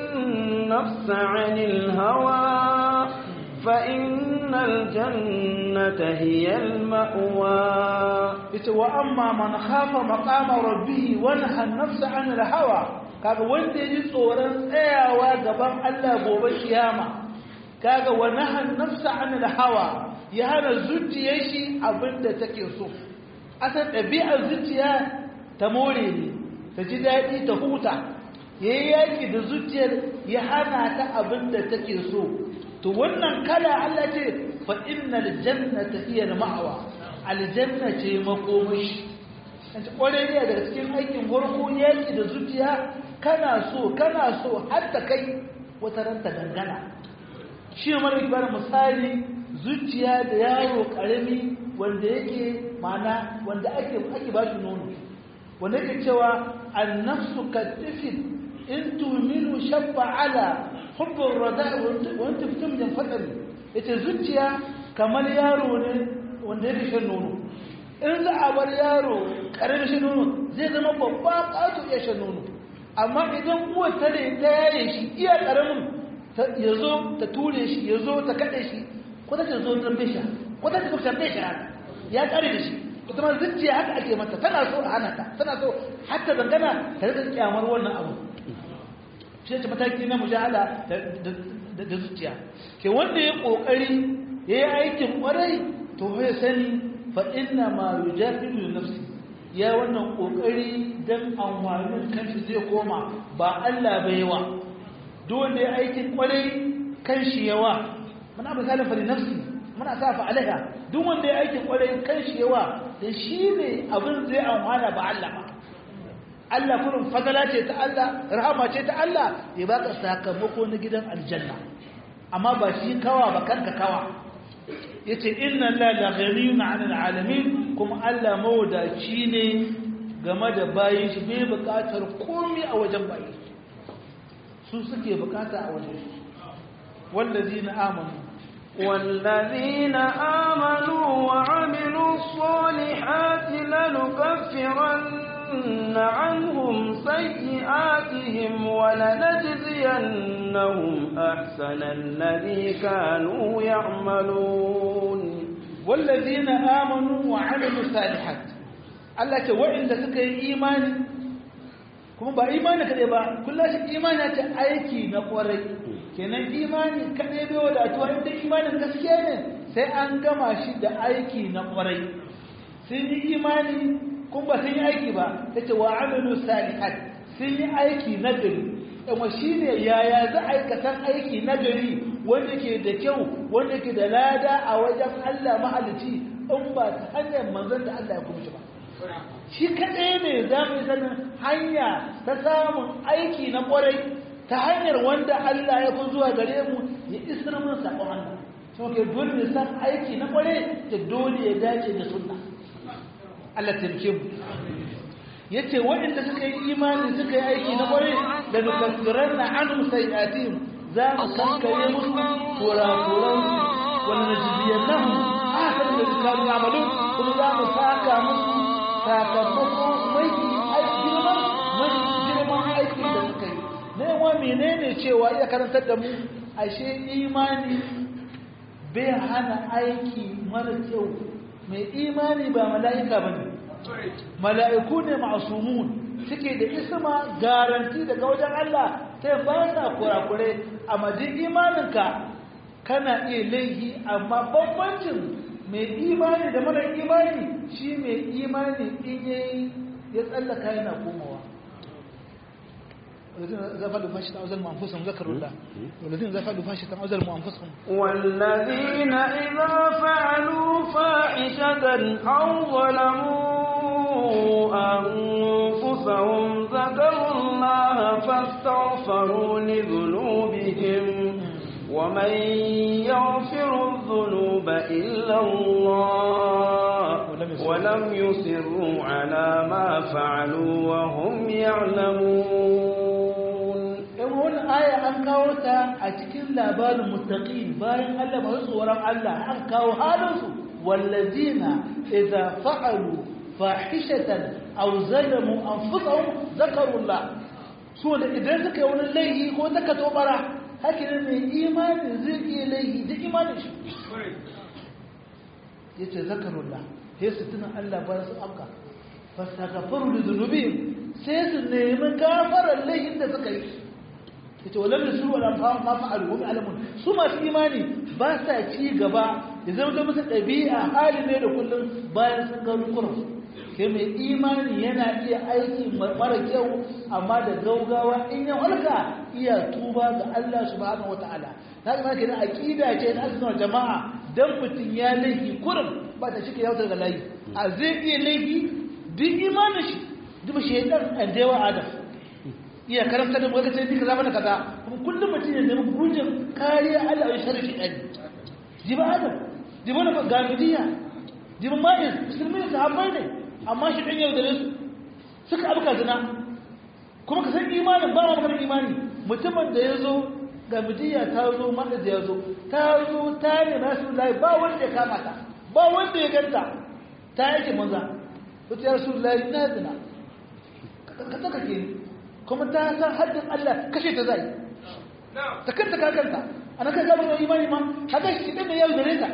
النفس عن الهوى فإن الجنة هي المأوى yace wa amma man khafa maqama rabbih wa naha an-nafsa 'an al-hawa kaga wanda yaji tsoron tsayawa gaban Allah gobe kiyama kaga wa naha an-nafsa 'an al-hawa ya hana zuciyar shi abinda take so asan ɗabi'ar zuciya ta more ne ta ji daɗi ta huta yayi yaki da zuciyar ya hana ta abinda take so to wannan kala Allah ce fa innal jannata hiya al-ma'wa aljanna ce makomashi kace kware ne daga cikin aikin farko yaki da zuciya kana so kana so har ta kai wata ranta dangana shi ne mara kibar misali zuciya da yaro karami wanda yake mana wanda ake ake ba shi nono wanda yake cewa an-nafsu katifin in tuminu shabba ala hubbur rada wa anta fitum jan fadal yace zuciya kamar yaro ne wanda yake shan nono in za a bar yaro karamin shan nono zai zama babba ƙato iya shan nono amma idan uwar ta ne ta yaye shi iya karamin ya zo ta ture shi ya zo ta kaɗe shi ko ta ce zo ta bisha ko ta ce zo ta bisha ya ƙare da shi ita ma zuciya haka ake mata tana so a hana ta tana so hatta dangana ta rika kyamar wannan abu shi ce mataki na mujahala da zuciya ke wanda ya ƙoƙari ya yi aikin ƙwarai to ya sani fa inna ma yujahidu nafsi ya wannan kokari dan amfanin kanshi zai koma ba Allah bai yawa dole ya aikin kwarai kanshi yawa muna misali fa nafsi muna sa fa alaiha duk wanda ya aikin kwarai kanshi yawa dan shine abin zai amfana ba Allah ba Allah kullum fadala ce ta Allah rahama ce ta Allah ya baka sakamako na gidan aljanna amma ba shi kawa ba kanka kawa yace inna la la ghaniyun 'anil 'alamin kuma Allah mawadaci ne game da bayin shi bai bukatar komai a wajen bayin su suke bukata a wajen shi wallazina amanu والذين آمنوا وعملوا الصالحات لنكفرن عنهم سيئاتهم ولنجزينهم أحسن الذي كانوا يعملون والذين آمنوا وعملوا الصالحات Allah ce waɗanda suka yi imani kuma ba imani kaɗai ba kullum shi imani ta aiki na ƙwarai kenan imani kaɗai bai wadatuwa inda imanin gaskiya ne sai an gama shi da aiki na ƙwarai sun yi imani kun ba sun yi aiki ba ya ce wa amilu salihat sun yi aiki na gari amma shi ne yaya za a aikatan aiki na gari wanda ke da kyau wanda ke da lada a wajen Allah mahalici in ba ta hanyar manzon da Allah ya kuma shi ba shi kaɗai ne za mu sanin hanya ta samun aiki na ƙwarai ta hanyar wanda Allah ya kun zuwa gare mu ya isar mun saƙon Allah so ke dole ne san aiki na ƙwarai ta dole ya dace da sunna Allah taimake mu yace waɗanda suka yi imani suka yi aiki na ƙwarai da nukasiran na anum sayi'atihim za mu kankare musu kurakuran wani najibiyannahum ahsan da kanu ya'malun kuma za mu saka musu sakamako mai girman mai girman aiki da suka yi nema menene cewa iya karantar da mu ashe imani bai hana aiki mara kyau mai imani ba mala'ika bane mala'iku ne ma'asumun suke da isma garanti daga wajen Allah ta ba sa kurakurai a majin imaninka kana iya laihi amma bambancin mai imani da mara imani shi mai imani in yayi ya tsallaka yana komawa والذين إذا فعلوا فاحشة أو ظلموا أنفسهم ذكروا الله والذين إذا فعلوا فاحشة أو ظلموا أنفسهم والذين إذا فعلوا فاحشة أو ظلموا أنفسهم ذكروا الله فاستغفروا لذنوبهم ومن يغفر الذنوب إلا الله ولم يصروا على ما فعلوا وهم يعلمون wani aya an kawo ta a cikin labarin mutaqi bayan Allah masu tsoron Allah an kawo halinsu wallazina idza fa'alu fahishatan aw zalamu anfusahum zakarullah so da idan suka yi wani laifi ko suka tobara hakin mai imani zai iya laifi da imanin shi yace zakarullah sai su tuna Allah bayan su afka fastaghfiru li dhunubihim sai su nemi gafarar laifin da suka yi yace walam yusru wala ma fa'alu hum alamun su masu imani ba sa ci gaba ya zama da musu ɗabi'a hali ne da kullum bayan sun ga rukunan sai mai imani yana iya aiki mara kyau amma da gaugawa in ya walka iya tuba ga Allah subhanahu wataala na ga kenan aqida ce na azumin jama'a dan mutun ya laifi kurum ba ta shike yautar da layi a zai iya laifi duk imanin shi duk shaytan an dewa adam iya karanta da gwagwata ne kaza mana kaza kuma kullum mutum ya nemi gujin kariya Allah ya shari shaytan jiba adam jiba na gamidiya jiba ma'in musulmi da sahabbai ne amma shi ɗan yau da su suka abuka zina kuma ka san imanin ba ma maganar imani mutumin da ya zo ga midiya ta zo mata da ya zo ta zo ta ne na su layi ba wanda ya kama ta ba wanda ya ganta ta yake maza wata ya rasu layi na zina ka tsaka ke kuma ta san haddin Allah kashe ta zai ta kanta ka kanta ana kai gaba da imani ma haka shi ɗan da yau da ta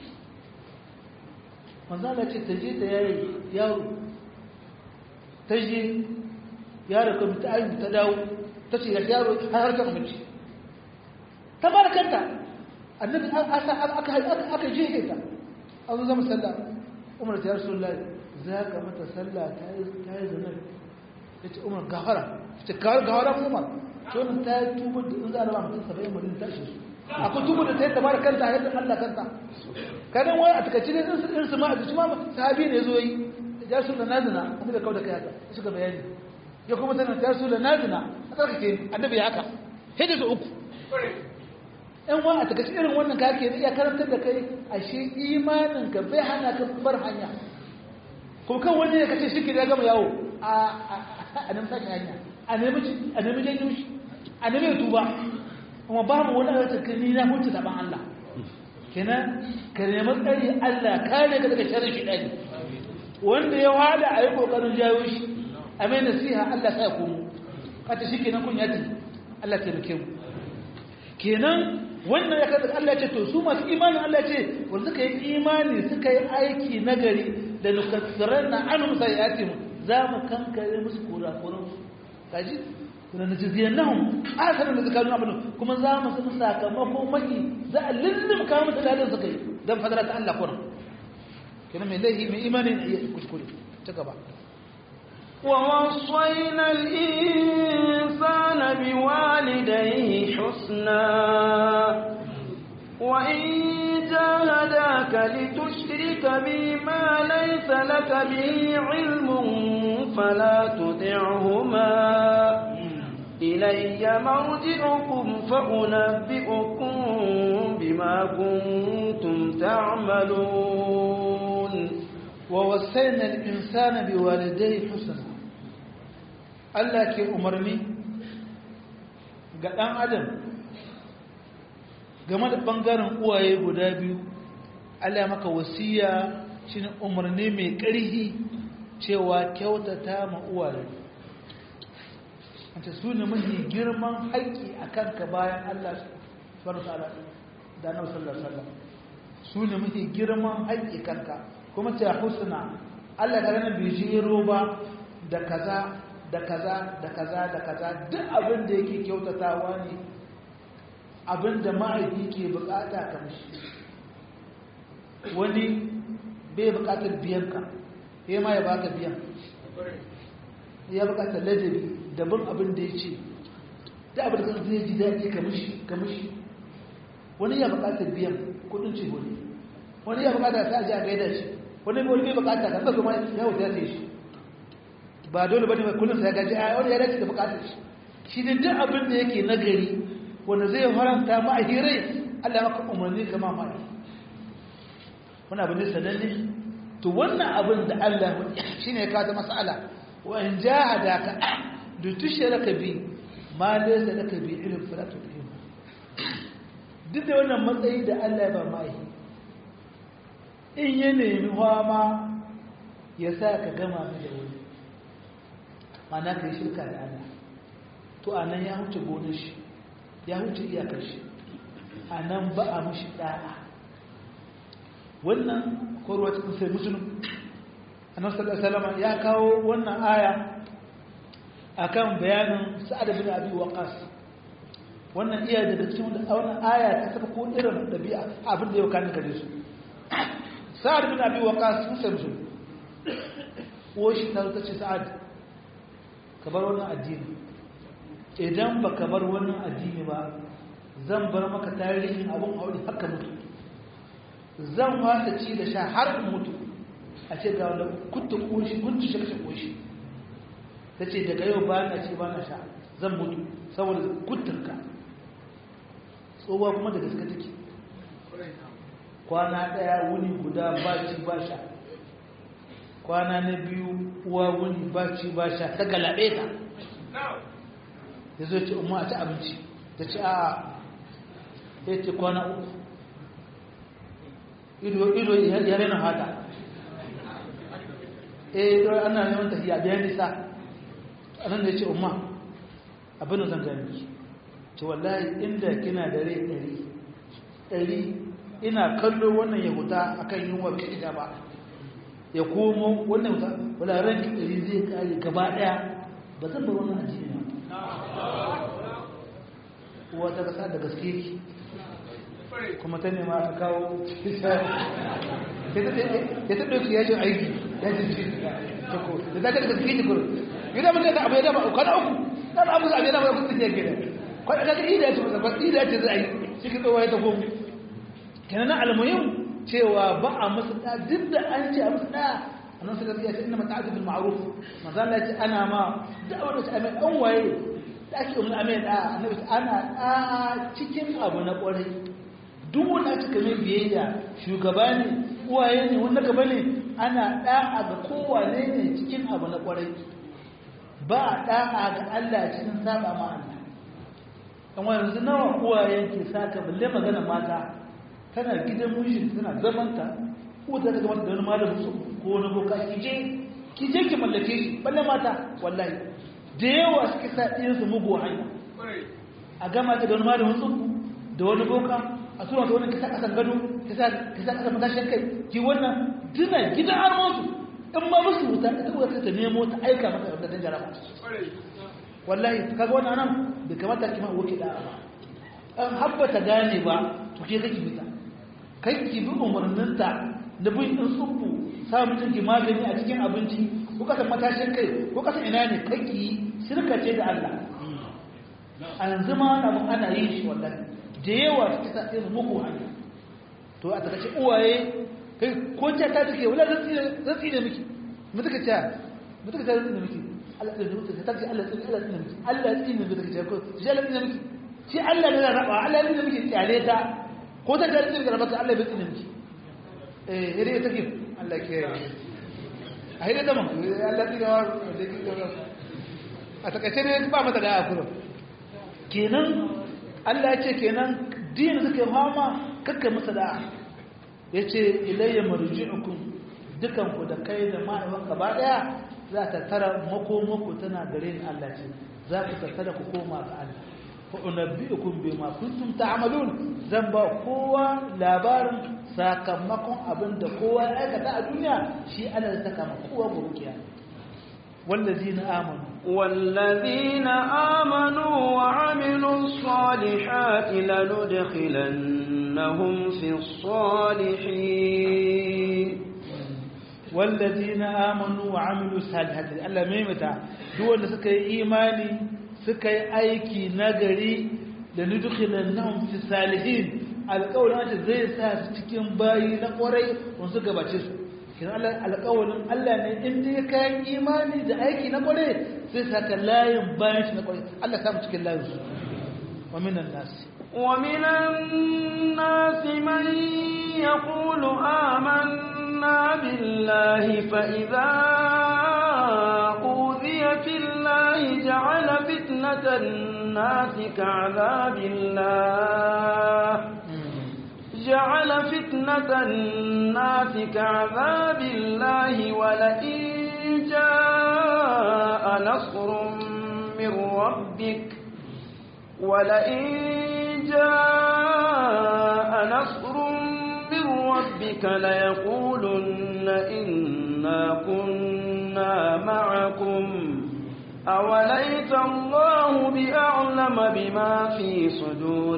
manzala ce ta je ta yayi yaro ta je yaro kuma ta ayi ta dawo ta ce yaro har harkar mace ta bar kanta annabi aka aka aka je ta an zo zama sallah umar ta rasulullahi za ka mata sallah ta yi ta yi zanar ya ce umar gafara ce gafara umar to nan ta yi tubu da in za a raba mutum saba'in mutum ta shi su akwai tubu da ta yi tabar kanta a yadda Allah kanta kadan wani a takaici ne in su ma a jiki ma sahabi ne zo yi ya su da nazina annabi kawai da kai haka suka bayani ya kuma tana ta su da nazina a tsarkake ni annabi ya haka sai da su uku in wa a takaici irin wannan ka ke iya karantar da kai ashe imanin ka bai hana ka bar hanya ko kan wani ne kace shi ke da gama yawo a a nan sake hanya a nemi a nemi janyo shi a nemi tuba kuma babu wani a tsakani na mutu da ban Allah kenan ka nemi tsari Allah kare ka daga sharri shi dani wanda ya wada a yi kokarin jawo shi a mai nasiha Allah sai ku kata shi kenan kun yati Allah ta rike mu kenan wannan ya kada Allah ce to su masu imani Allah ce wanda suka yi imani suka yi aiki nagari da nukasiran na anum sayatim za mu kankare musu kurakuran kaji na najiziyar nahun asarar da zakarun abin kuma za mu sun sakamako maki za a lullum kawo musu lalin suka yi don fadara ta Allah kuran kina mai laihi mai imanin iya kuskure ta gaba ووصينا الإنسان بوالديه حسنا وإن جاهداك لتشرك بي ما ليس لك به علم فلا تطعهما إلي مرجعكم فأنبئكم بما كنتم تعملون ووصينا الإنسان بوالديه حسنا Allah ke umarni ga ɗan adam game da ɓangaren uwaye guda biyu Allah maka wasiya shi umarni mai ƙarhi cewa kyautata ma uwaye wata su ne mafi girman haƙƙi a kanka bayan Allah subhanahu ta'ala da na sallar sallar su ne mafi girman haƙƙi kanka kuma ta husna Allah ga ranar bai jero ba da kaza da kaza da kaza da kaza duk abin da yake kyautatawa ne abin da ma'aiki ke bukata kamshi wani bai bukatar biyan ka ya ma ya baka biyan ya bukatar ladabi daban abin da ya ce da abin da zai ji daɗi kamishi wani ya bukatar biyan kudin ce wani wani ya bukatar sa ji a gaida shi wani wani bai bukata kan ba kuma ya wuta ya shi ba dole bane mai kullum sai gaji a wani ya dace da bukatar shi shi ne duk abin da yake nagari wanda zai faranta ma a hirai Allah maka umarni kama ma wani abin da sananne to wannan abin da Allah shine ya kawo mas'ala wa in jahadaka da tushraka bi ma laysa laka bi ilm fala tudhim duk da wannan matsayi da Allah ya ba mai in ya nemi ma ya sa ka gama da wani mana ka yi shirka da Allah to a nan ya huce gonar shi ya huce iyakar shi a nan ba a mashi ɗa'a wannan korwa cikin sai musulun annabi sallallahu alaihi ya kawo wannan aya akan bayanin sa'ad bin abi waqas wannan iya daga cikin wannan aya ta saka ko irin dabi'a abin da yau kan gare su sa'ad bin abi waqas sun sai musulun ko shi ta ce sa'ad ka bar wannan addini idan ba ka bar wannan addini ba zan bar maka tarihin abin aure haka mutu zan wasa ci da sha har in mutu a ce ga wanda kuntu koshi kuntu shi kashe koshi ta ce daga yau ba na ci ba na sha zan mutu saboda kuntunka tsohuwa kuma da gaske take kwana ɗaya wuni guda ba ci ba sha kwana na biyu uwa wuni ba ci ba sha ta galabe ta ya zo ce umar a ci abinci ta ce a ya ce kwana uku ido ya rena hata eh don ana neman tafiya biyan nisa a nan da ya ce umar abin da zan gani ce wallahi inda kina da rai ɗari ɗari ina kallo wannan ya huta akan yunwa bai ita ba ya komo wannan wuta wala ranki ɗari zai kare gaba ɗaya ba zan bar wannan addini ba wata kasa da gaske ki kuma ta nema ta kawo ya ta ɗauki yajin aiki yajin ci ta ko da za ka da gaske ki kuro yi da mutum da abu ya dama kwana uku da abu za a yi dama ya kusa ke gida kwana kaga ida ya ce masa ba ida ya ce za a yi cikin tsohuwa ya ta komo kenan na almuhim cewa ba a musu da duk da an ce a musu da annan suka ce inna mata'atu bil ma'ruf manzo Allah ya ce ana ma da'awar da ta mai dan waye da ake umarni a mai da annabi ana da cikin abu na kwarai duk wanda aka mai biyayya shugaba ne uwaye ne wanda gaba ne ana da'a ga kowane ne cikin abu na kwarai ba a da'a ga Allah cikin saba ma Allah dan wani yanzu nawa uwaye ke saka balle magana mata tana gidan mijin tana zamanta ko ta daga mata da wani malamin su ko wani boka ki je ki je ki mallake shi balle mata wallahi da yawa suke sa ɗiyan su mugu hanya a gama ta da wani malamin su da wani boka a tura ta wani kisa kasan gado kisa kisa kasan matashin kai ki wannan dina gidan armonsu in ma musu wuta ita wuta ta nemo ta aika mata da dan jaraba wallahi kaga wannan nan bai kamata ki ma wuce da ba an habba ta gane ba to ke kake fita kai ki bi umarninta da bin din tsubbu sa mutum ki magani a cikin abinci ko kasa matashin kai ko kasa ina ne kai ki shirka ce da Allah a yanzu ma ana ana yin shi wallahi da yawa ta ta irin muku hanya to a takaice uwaye kai ko ta ta take wala zan tsire zan tsire miki mu take ta mu take ta zan tsire miki Allah tsire miki ta ce Allah tsire Allah tsire miki Allah tsire miki take ta ko shi Allah tsire miki shi Allah ne ya raba Allah tsire miki tsare ta ko ta ta tsire ga rabaka Allah bai tsire miki eh ire take Allah ke a hira da mu Allah tsire wa a takaice ne ba mata da akuru kenan Allah ya ce kenan din suka fama kakka masa da'a ya ce ilayya marji'ukum dukanku da kai da ma'aiwan gaba daya za ta tara makomako tana gare ni Allah ce za ku tattara ku koma ga Allah fa unabbi'ukum bima kuntum ta'malun zan ba kowa labarin sakamakon abin da kowa ya aikata a duniya shi Allah zai saka ma kowa gobe والذين آمنوا والذين آمنوا وعملوا الصالحات لندخلنهم في الصالحين والذين آمنوا وعملوا الصالحات الله ميمتا دول سكي إيماني سكي أيكي نغري لندخلنهم في الصالحين alƙawarin ake zai sa su cikin bayi na ƙwarai wasu gabace su kina alƙawarin Allah ne in dai kayan imani da aiki na ƙwarai zai saka layin bayan shi na ƙwarai Allah samu cikin layin su wa minan nasi ومن الناس من يقول آمنا بالله فإذا أوذي في الله جعل فتنة الناس كعذاب الله جعل فتنة الناس كعذاب الله ولئن جاء نصر من ربك ولئن جاء نصر من ربك ليقولن إنا كنا معكم أوليس الله بأعلم بما في صدور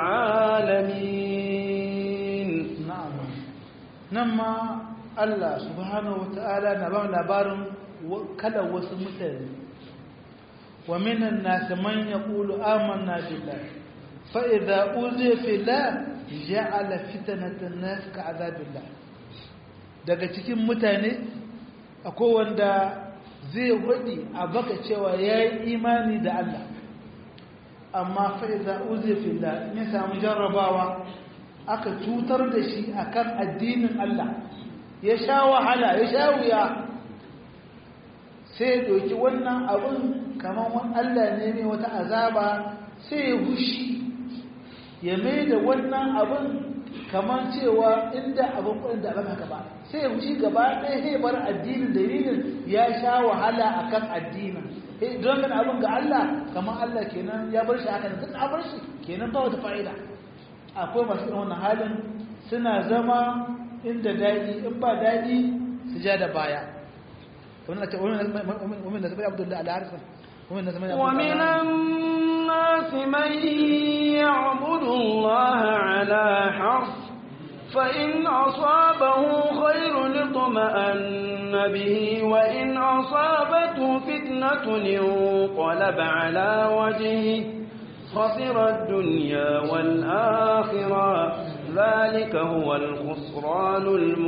العالمين na'am nan ma Allah subhanahu wata'ala na ba labarin kada wasu mutane wa minan nas man yaqulu amanna billahi fa idza uziya fillah ja'ala fitnatan nas ka'adabillah daga cikin mutane akwai wanda zai wadi a baka cewa yayi imani da Allah amma fa idza uziya fillah ne samu jarrabawa aka cutar da shi akan addinin Allah ya sha wahala ya sha wuya sai ya doki wannan abun kamar wani Allah ne mai wata azaba sai ya hushi ya mai da wannan abun kamar cewa inda abin kudin da abin haka ba sai ya hushi gaba ɗaya sai bar addinin dalilin ya sha wahala akan addinin don kan abin ga Allah kamar Allah kenan ya bar shi haka da tun a bar shi kenan ba wata fa'ida akwai masu irin wannan halin suna zama inda daɗi in ba daɗi su ja da baya kamar ce wamin da zama abdullahi al'arisa wamin da zama ومن الناس من يعبد الله على حرف فإن أصابه خير اطمأن به وإن أصابته فتنة انقلب على وجهه خسر الدنيا والآخرة ذلك هو الخسران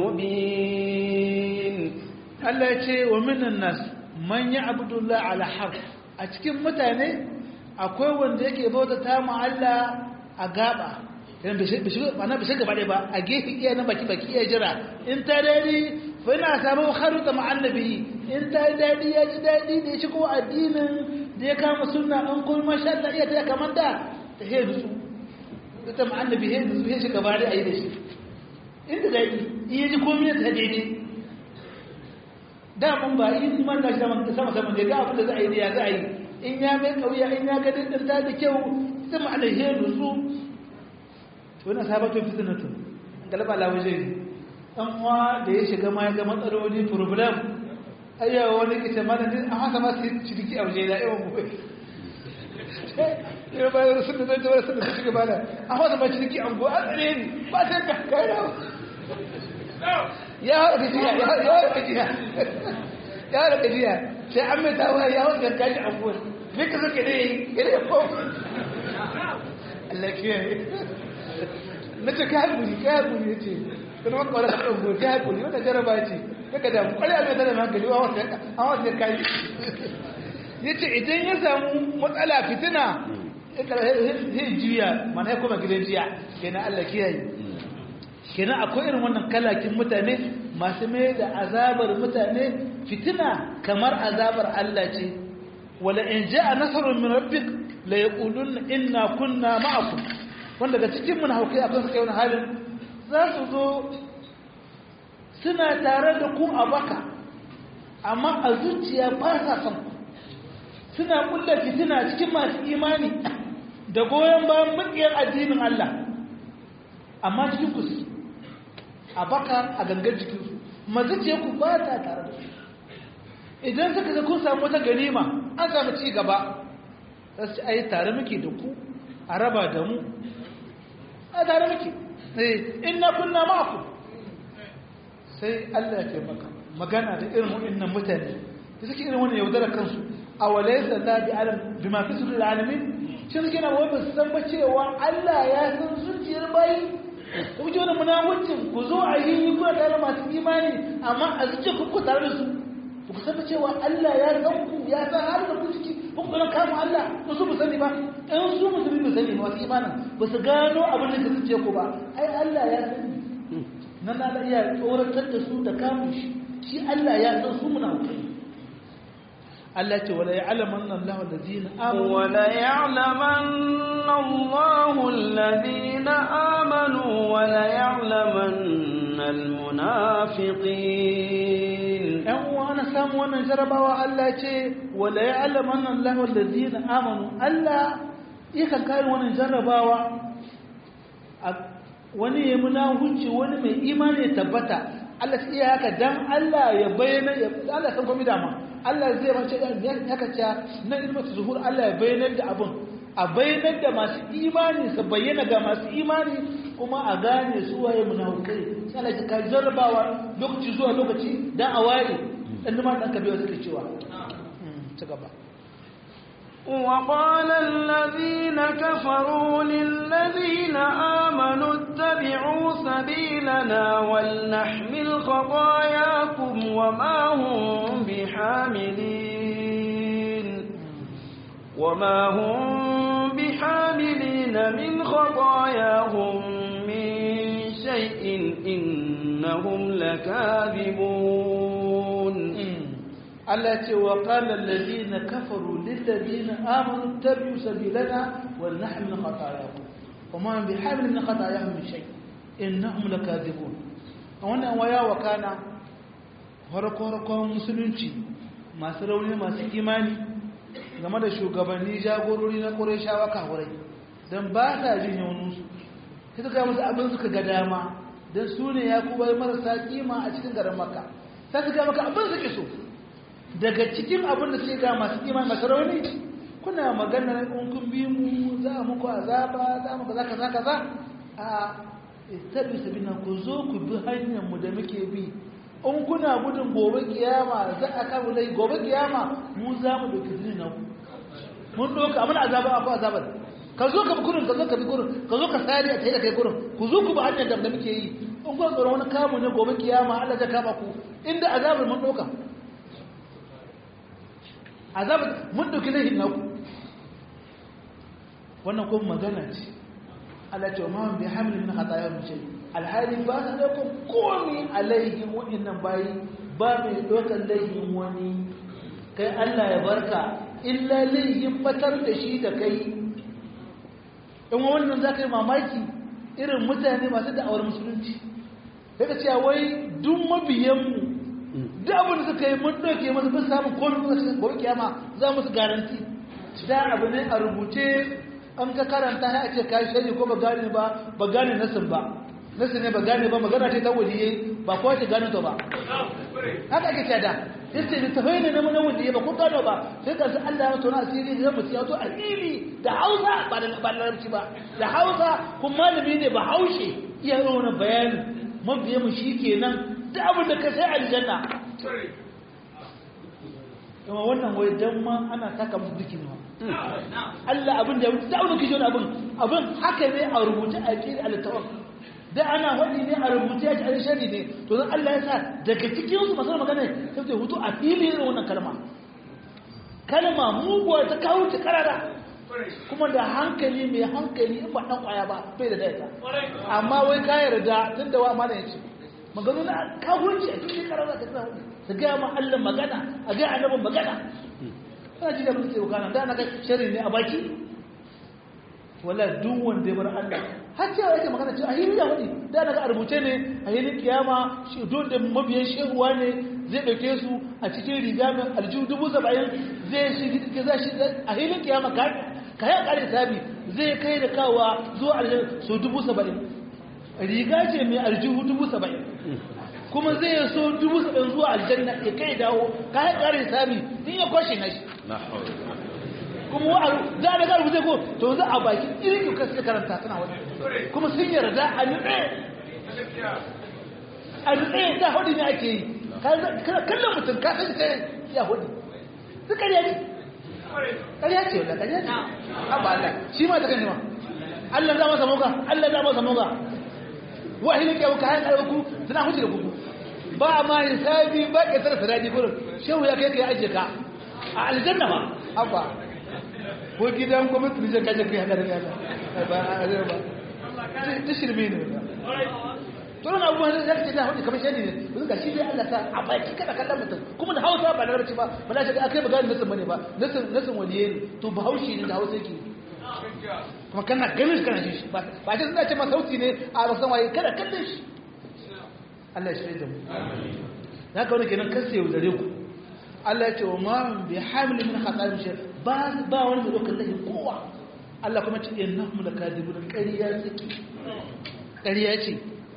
المبين Allah ya ce wa minan nas man ya'budu Allah ala harf a cikin mutane akwai wanda yake bauta ta mu Allah a gaba idan bai shiga ba na bai shiga ba a gefe iya na baki baki iya jira in ta dadi fa ina samu kharuta ma annabi in ta dadi ya ji dadi da ya shigo addinin da ya kama sunna an kuma masha Allah iya ta kamar da ta he dusu ita ma annabi he dusu he shiga bare ayi da shi inda dadi iya ji komai ta daidai da mun ba in man da shi sama sama ne ga abin da za a yi da ya za a yi in ya mai kauya in ya ga dindirta da kyau ita ma da he dusu to wannan sabatun fitnatu galaba la waje dan uwa da ya shiga ma ya ga matsaloli problem ayyawa wani ke ce mana an haka ma su ciniki a waje da yawan gobe ya bayar sun da zai jawar sun da suke bada a wata mace da ke ango an tsare ni ba sai ka kai da ya haɗa gajiya ya haɗa gajiya ya haɗa gajiya sai an mai tawa ya haɗa kaji ango me ka suke ne ya ne ko Allah kiyaye na ce ka haƙuri ka haƙuri ya ce kuma maka wani kaɗan gobe ka haƙuri wanda jaraba ce daga damu ƙwari a mai tana hankali a wasu ya kayi ya ce idan ya samu matsala fitina ya juya mana ya kuma gidan jiya kenan Allah kiyaye kenan akwai irin wannan kalakin mutane masu mai da azabar mutane fitina kamar azabar Allah ce wala in ja'a nasrun min rabbik la yaquluna inna kunna ma'akum wanda daga cikin munafiki akwai suka yi wani halin za su zo suna tare da ku a baka amma a zuciya ba sa son ku suna kulla fitina cikin masu imani da goyon bayan mukiyar addinin Allah amma cikin ku su a baka a gangar jikinsu mazuciya ku ba ta tare da su idan suka ga kun samu wata ganima an samu ci gaba za su ci ai tare muke da ku a raba da mu a tare muke inna kunna ma'aku sai Allah ya taimaka magana da irin wannan mutane da suke irin wannan yaudara kansu a walaysa la bi alam bima fi sudur alamin shi suke na wai ba su san ba cewa Allah ya san zuciyar bayi ku ji wannan munafincin ku zo a yi ku tare masu imani amma a zuciyar ku tare da su ku san cewa Allah ya san ku ya san har da ku ciki ku kuma kama Allah ku su sani ba in su musulmi ba sani ba wasu imanin ba su gano abin da ka zuciya ku ba ai Allah ya sani nan na iya tsoratar da su da kamun shi shi Allah ya san su muna kai Allah ce wala ya'lamanna Allahu alladhina amanu wala ya'lamanna Allahu alladhina amanu wala ya'lamanna almunafiqin ɗan uwa ana samu wannan jarabawa Allah ce wala ya'lamanna Allahu alladhina amanu Allah yakan kai wannan jarabawa wani ya muna hunci wani mai imani ya tabbata Allah sai iya haka dan Allah ya bayyana ya Allah san komai dama Allah zai mace ya haka ta na ilmatu zuhur Allah ya bayyana da abun a bayyana da masu imani su bayyana ga masu imani kuma a gane su waye munafikai sai Allah ya ka jarrabawa lokaci zuwa lokaci dan a waye dan ma dan kabewa suke cewa ci gaba وقال الذين كفروا للذين آمنوا اتبعوا سبيلنا ولنحمل خطاياكم وما هم بحاملين وما هم بحاملين من خطاياهم من شيء إنهم لكاذبون Allah ce wa qala allazina kafaru lil ladina amanu tabi'u sabilana wal nahmil khatayakum wama bihamil min khatayahum min shay innahum lakadibun wannan waya wa kana farko musulunci masu rauni masu imani game da shugabanni jagorori na Qurayshawa kafurai dan ba sa jin yaunin su sai suka musu abin suka ga dama dan su ne yakubai marasa kima a cikin garin Makka sai suka maka abin suke so daga cikin abin da sai ga masu iman masu rauni kuna maganar in kun bi mu za muku azaba za mu kaza kaza kaza a tabi sabina ku zo ku bi hanyar mu da muke bi in kuna gudun gobe kiyama za a kawo dai gobe kiyama mu za mu dauki zini na ku mun doka abin azaba akwai azabar ka zo ka bi kurin ka zo ka bi kurin ka zo ka sari a tsaye da kai kurin ku zo ku bi hanyar da muke yi in kun tsoron wani kamu ne gobe kiyama Allah zai kama ku inda azabar mun doka azabar mun dauki laifin naku wannan kuma magana ce Allah ce ma bi hamli min khataya min shay alhali ba sa da ku komi alaihi wa'annan bayi ba mai dokar laifin wani kai Allah ya barka illa laifin batar da shi da kai in wannan za ka yi mamaki irin mutane masu da'awar musulunci daga cewa wai duk mabiyanmu duk abin da suka yi mun ɗauke masu bin samun komi kuma cikin gobe kiyama za musu garanti da abu ne a rubuce an ka karanta ya ce ka shari ko ba gane ba ba gane nasin ba nasin ne ba gane ba magana ce ta waliyai ba kowa ce gane ta ba haka ake ce da yace da tafai ne na mana wanda ya ba ko gano ba sai ka san Allah ya tona asiri da mutum ya to asiri da Hausa ba da ba larabci ba da Hausa kuma malami ne ba haushe iya yi wani bayani mabiya mu shikenan da abin da ka sai aljanna kuma wannan wai dan ma ana taka musu duki ne Allah abin da da abin kishi wani abin abin haka ne a rubuce a cikin al-tawaf da ana wani ne a rubuce a cikin shari ne to dan Allah ya sa daga cikin su masu magana sai ta hutu a fili irin wannan kalma kalma muguwa ta kawo ta karara kuma da hankali mai hankali in ba dan kwaya ba bai da daita amma wai ka yarda tunda wa amana yace magana na kafirci a cikin karara ka tsaya su gaya ma Allah magana a gaya annabin magana kana ji da muke wakana da na ga sharri ne a baki wala duk wanda ya bar Allah har cewa yake magana cewa ahiri ya wadi da na ga a rubuce ne a yinin kiyama shi don da mabiyan shehuwa ne zai dauke su a cikin riga mai aljihu dubu saba'in zai shi za shi a yinin kiyama ka ka ya kare sabi zai kai da kawa zuwa aljihu so dubu saba'in riga ce mai aljihu dubu saba'in kuma zai so dubu saba'in zuwa aljanna ya kai dawo ka ya kare sami in ya kwashe na shi kuma wa za a daga rubuce ko to za a baki irin yau kasu karanta tana wani kuma sun yarda a nutse a nutse da hudu ne ake yi kallon mutum ka san kai ya hudu su karya ce karya ce wadda karya ce abu Allah shi ma ta kan ma Allah za masa moga Allah za masa moga wahilin kyau ka hayan ɗauku suna huce da kuku ba ma hisabi ba ke tsara sadaji gurin shehu ya kai ka ya ajiye ka a aljanna ba abba ko gidan gwamnati ne zai kaje kai haka da yana ba a zai ba ta shirme ne to na abubuwan da zaka ce da hudu kamar shani ne yanzu ga shi dai Allah ta a baki kada kallon mutum kuma da Hausa ba da Larabci ba ba za ka akai magana nasin bane ba nasin nasin waliye ne to ba haushi ne da Hausa yake kuma kana ganin shi kana jin shi ba ba ce suna ce ma sauti ne a ba san waye kada kallon shi Allah ya shirye da mu na kawo kenan kasa yau dare ku Allah ya ce wa ma bi hamil min khata'im shay ba ba wani mai dokar lahi kowa Allah kuma ce innahum lakadibun ƙarya suke ƙarya ce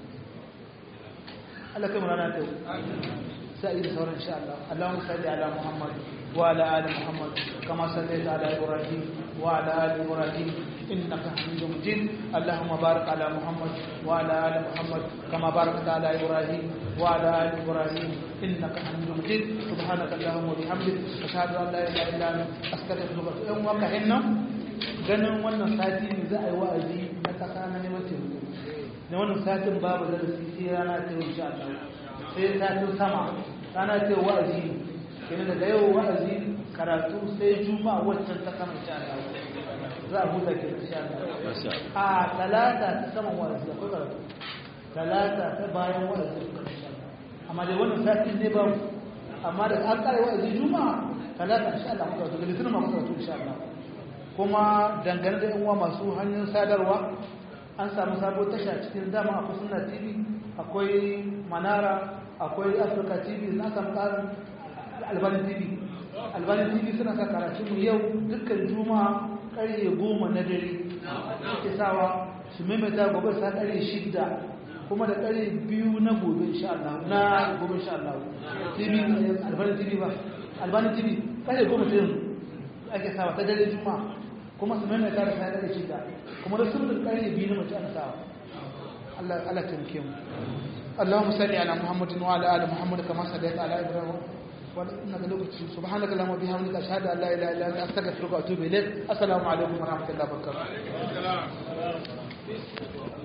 Allah kai murana ta sai da sauran insha Allah Allahumma salli ala Muhammad wa ala ali Muhammad kama sallaita ala Ibrahim wa ala ali Ibrahim innaka Hamidum Majid Allahumma barik ala Muhammad wa ala ali Muhammad kama barakta ala Ibrahim wa ala ali Ibrahim innaka Hamidum Majid subhanaka Allahumma wa bihamdik ashhadu an la ilaha illa anta astaghfiruka wa atubu ilaik hinna ganin wannan sati ne za a yi wa'azi na kasa na neman taimako na wannan satin babu darasi sai rana ta yau sha Allah sai satin sama rana ta yau wa'azi kenan daga yau wa'azi karatu sai juma'a waccan ta sama sha Allah za a huta ke sha Allah a talata ta sama wa'azi akwai karatu talata ta bayan wa'azi sha Allah amma dai wannan satin ne babu amma da an kare wa'azi juma'a talata insha Allah mu karatu da litinin ma mu karatu insha Allah kuma dangane da yan uwa masu hanyar sadarwa an samu sabo tasha cikin dama akwai suna tv akwai manara akwai africa tv na samu tsarin albani tv albani tv suna sa karatunmu yau dukkan juma'a karye goma na dare suke sawa su maimaita gobe sa karye shidda kuma da karye biyu na gobe insha Allah na gobe insha Allah tv albani tv ba albani tv karye goma ta yanzu ake sawa ta dare juma'a kuma su maimaita da sa karye shidda kuma da sunan ƙarni biyu na mace ana sawa Allah Allah tamke mu Allahumma salli ala Muhammadin wa ala ali Muhammad kama sallaita ala Ibrahim wa innaka lokaci subhanaka allahumma bihamdika ashhadu an la ilaha illa anta astaghfiruka wa atubu ilayk assalamu alaikum wa rahmatullahi wa barakatuh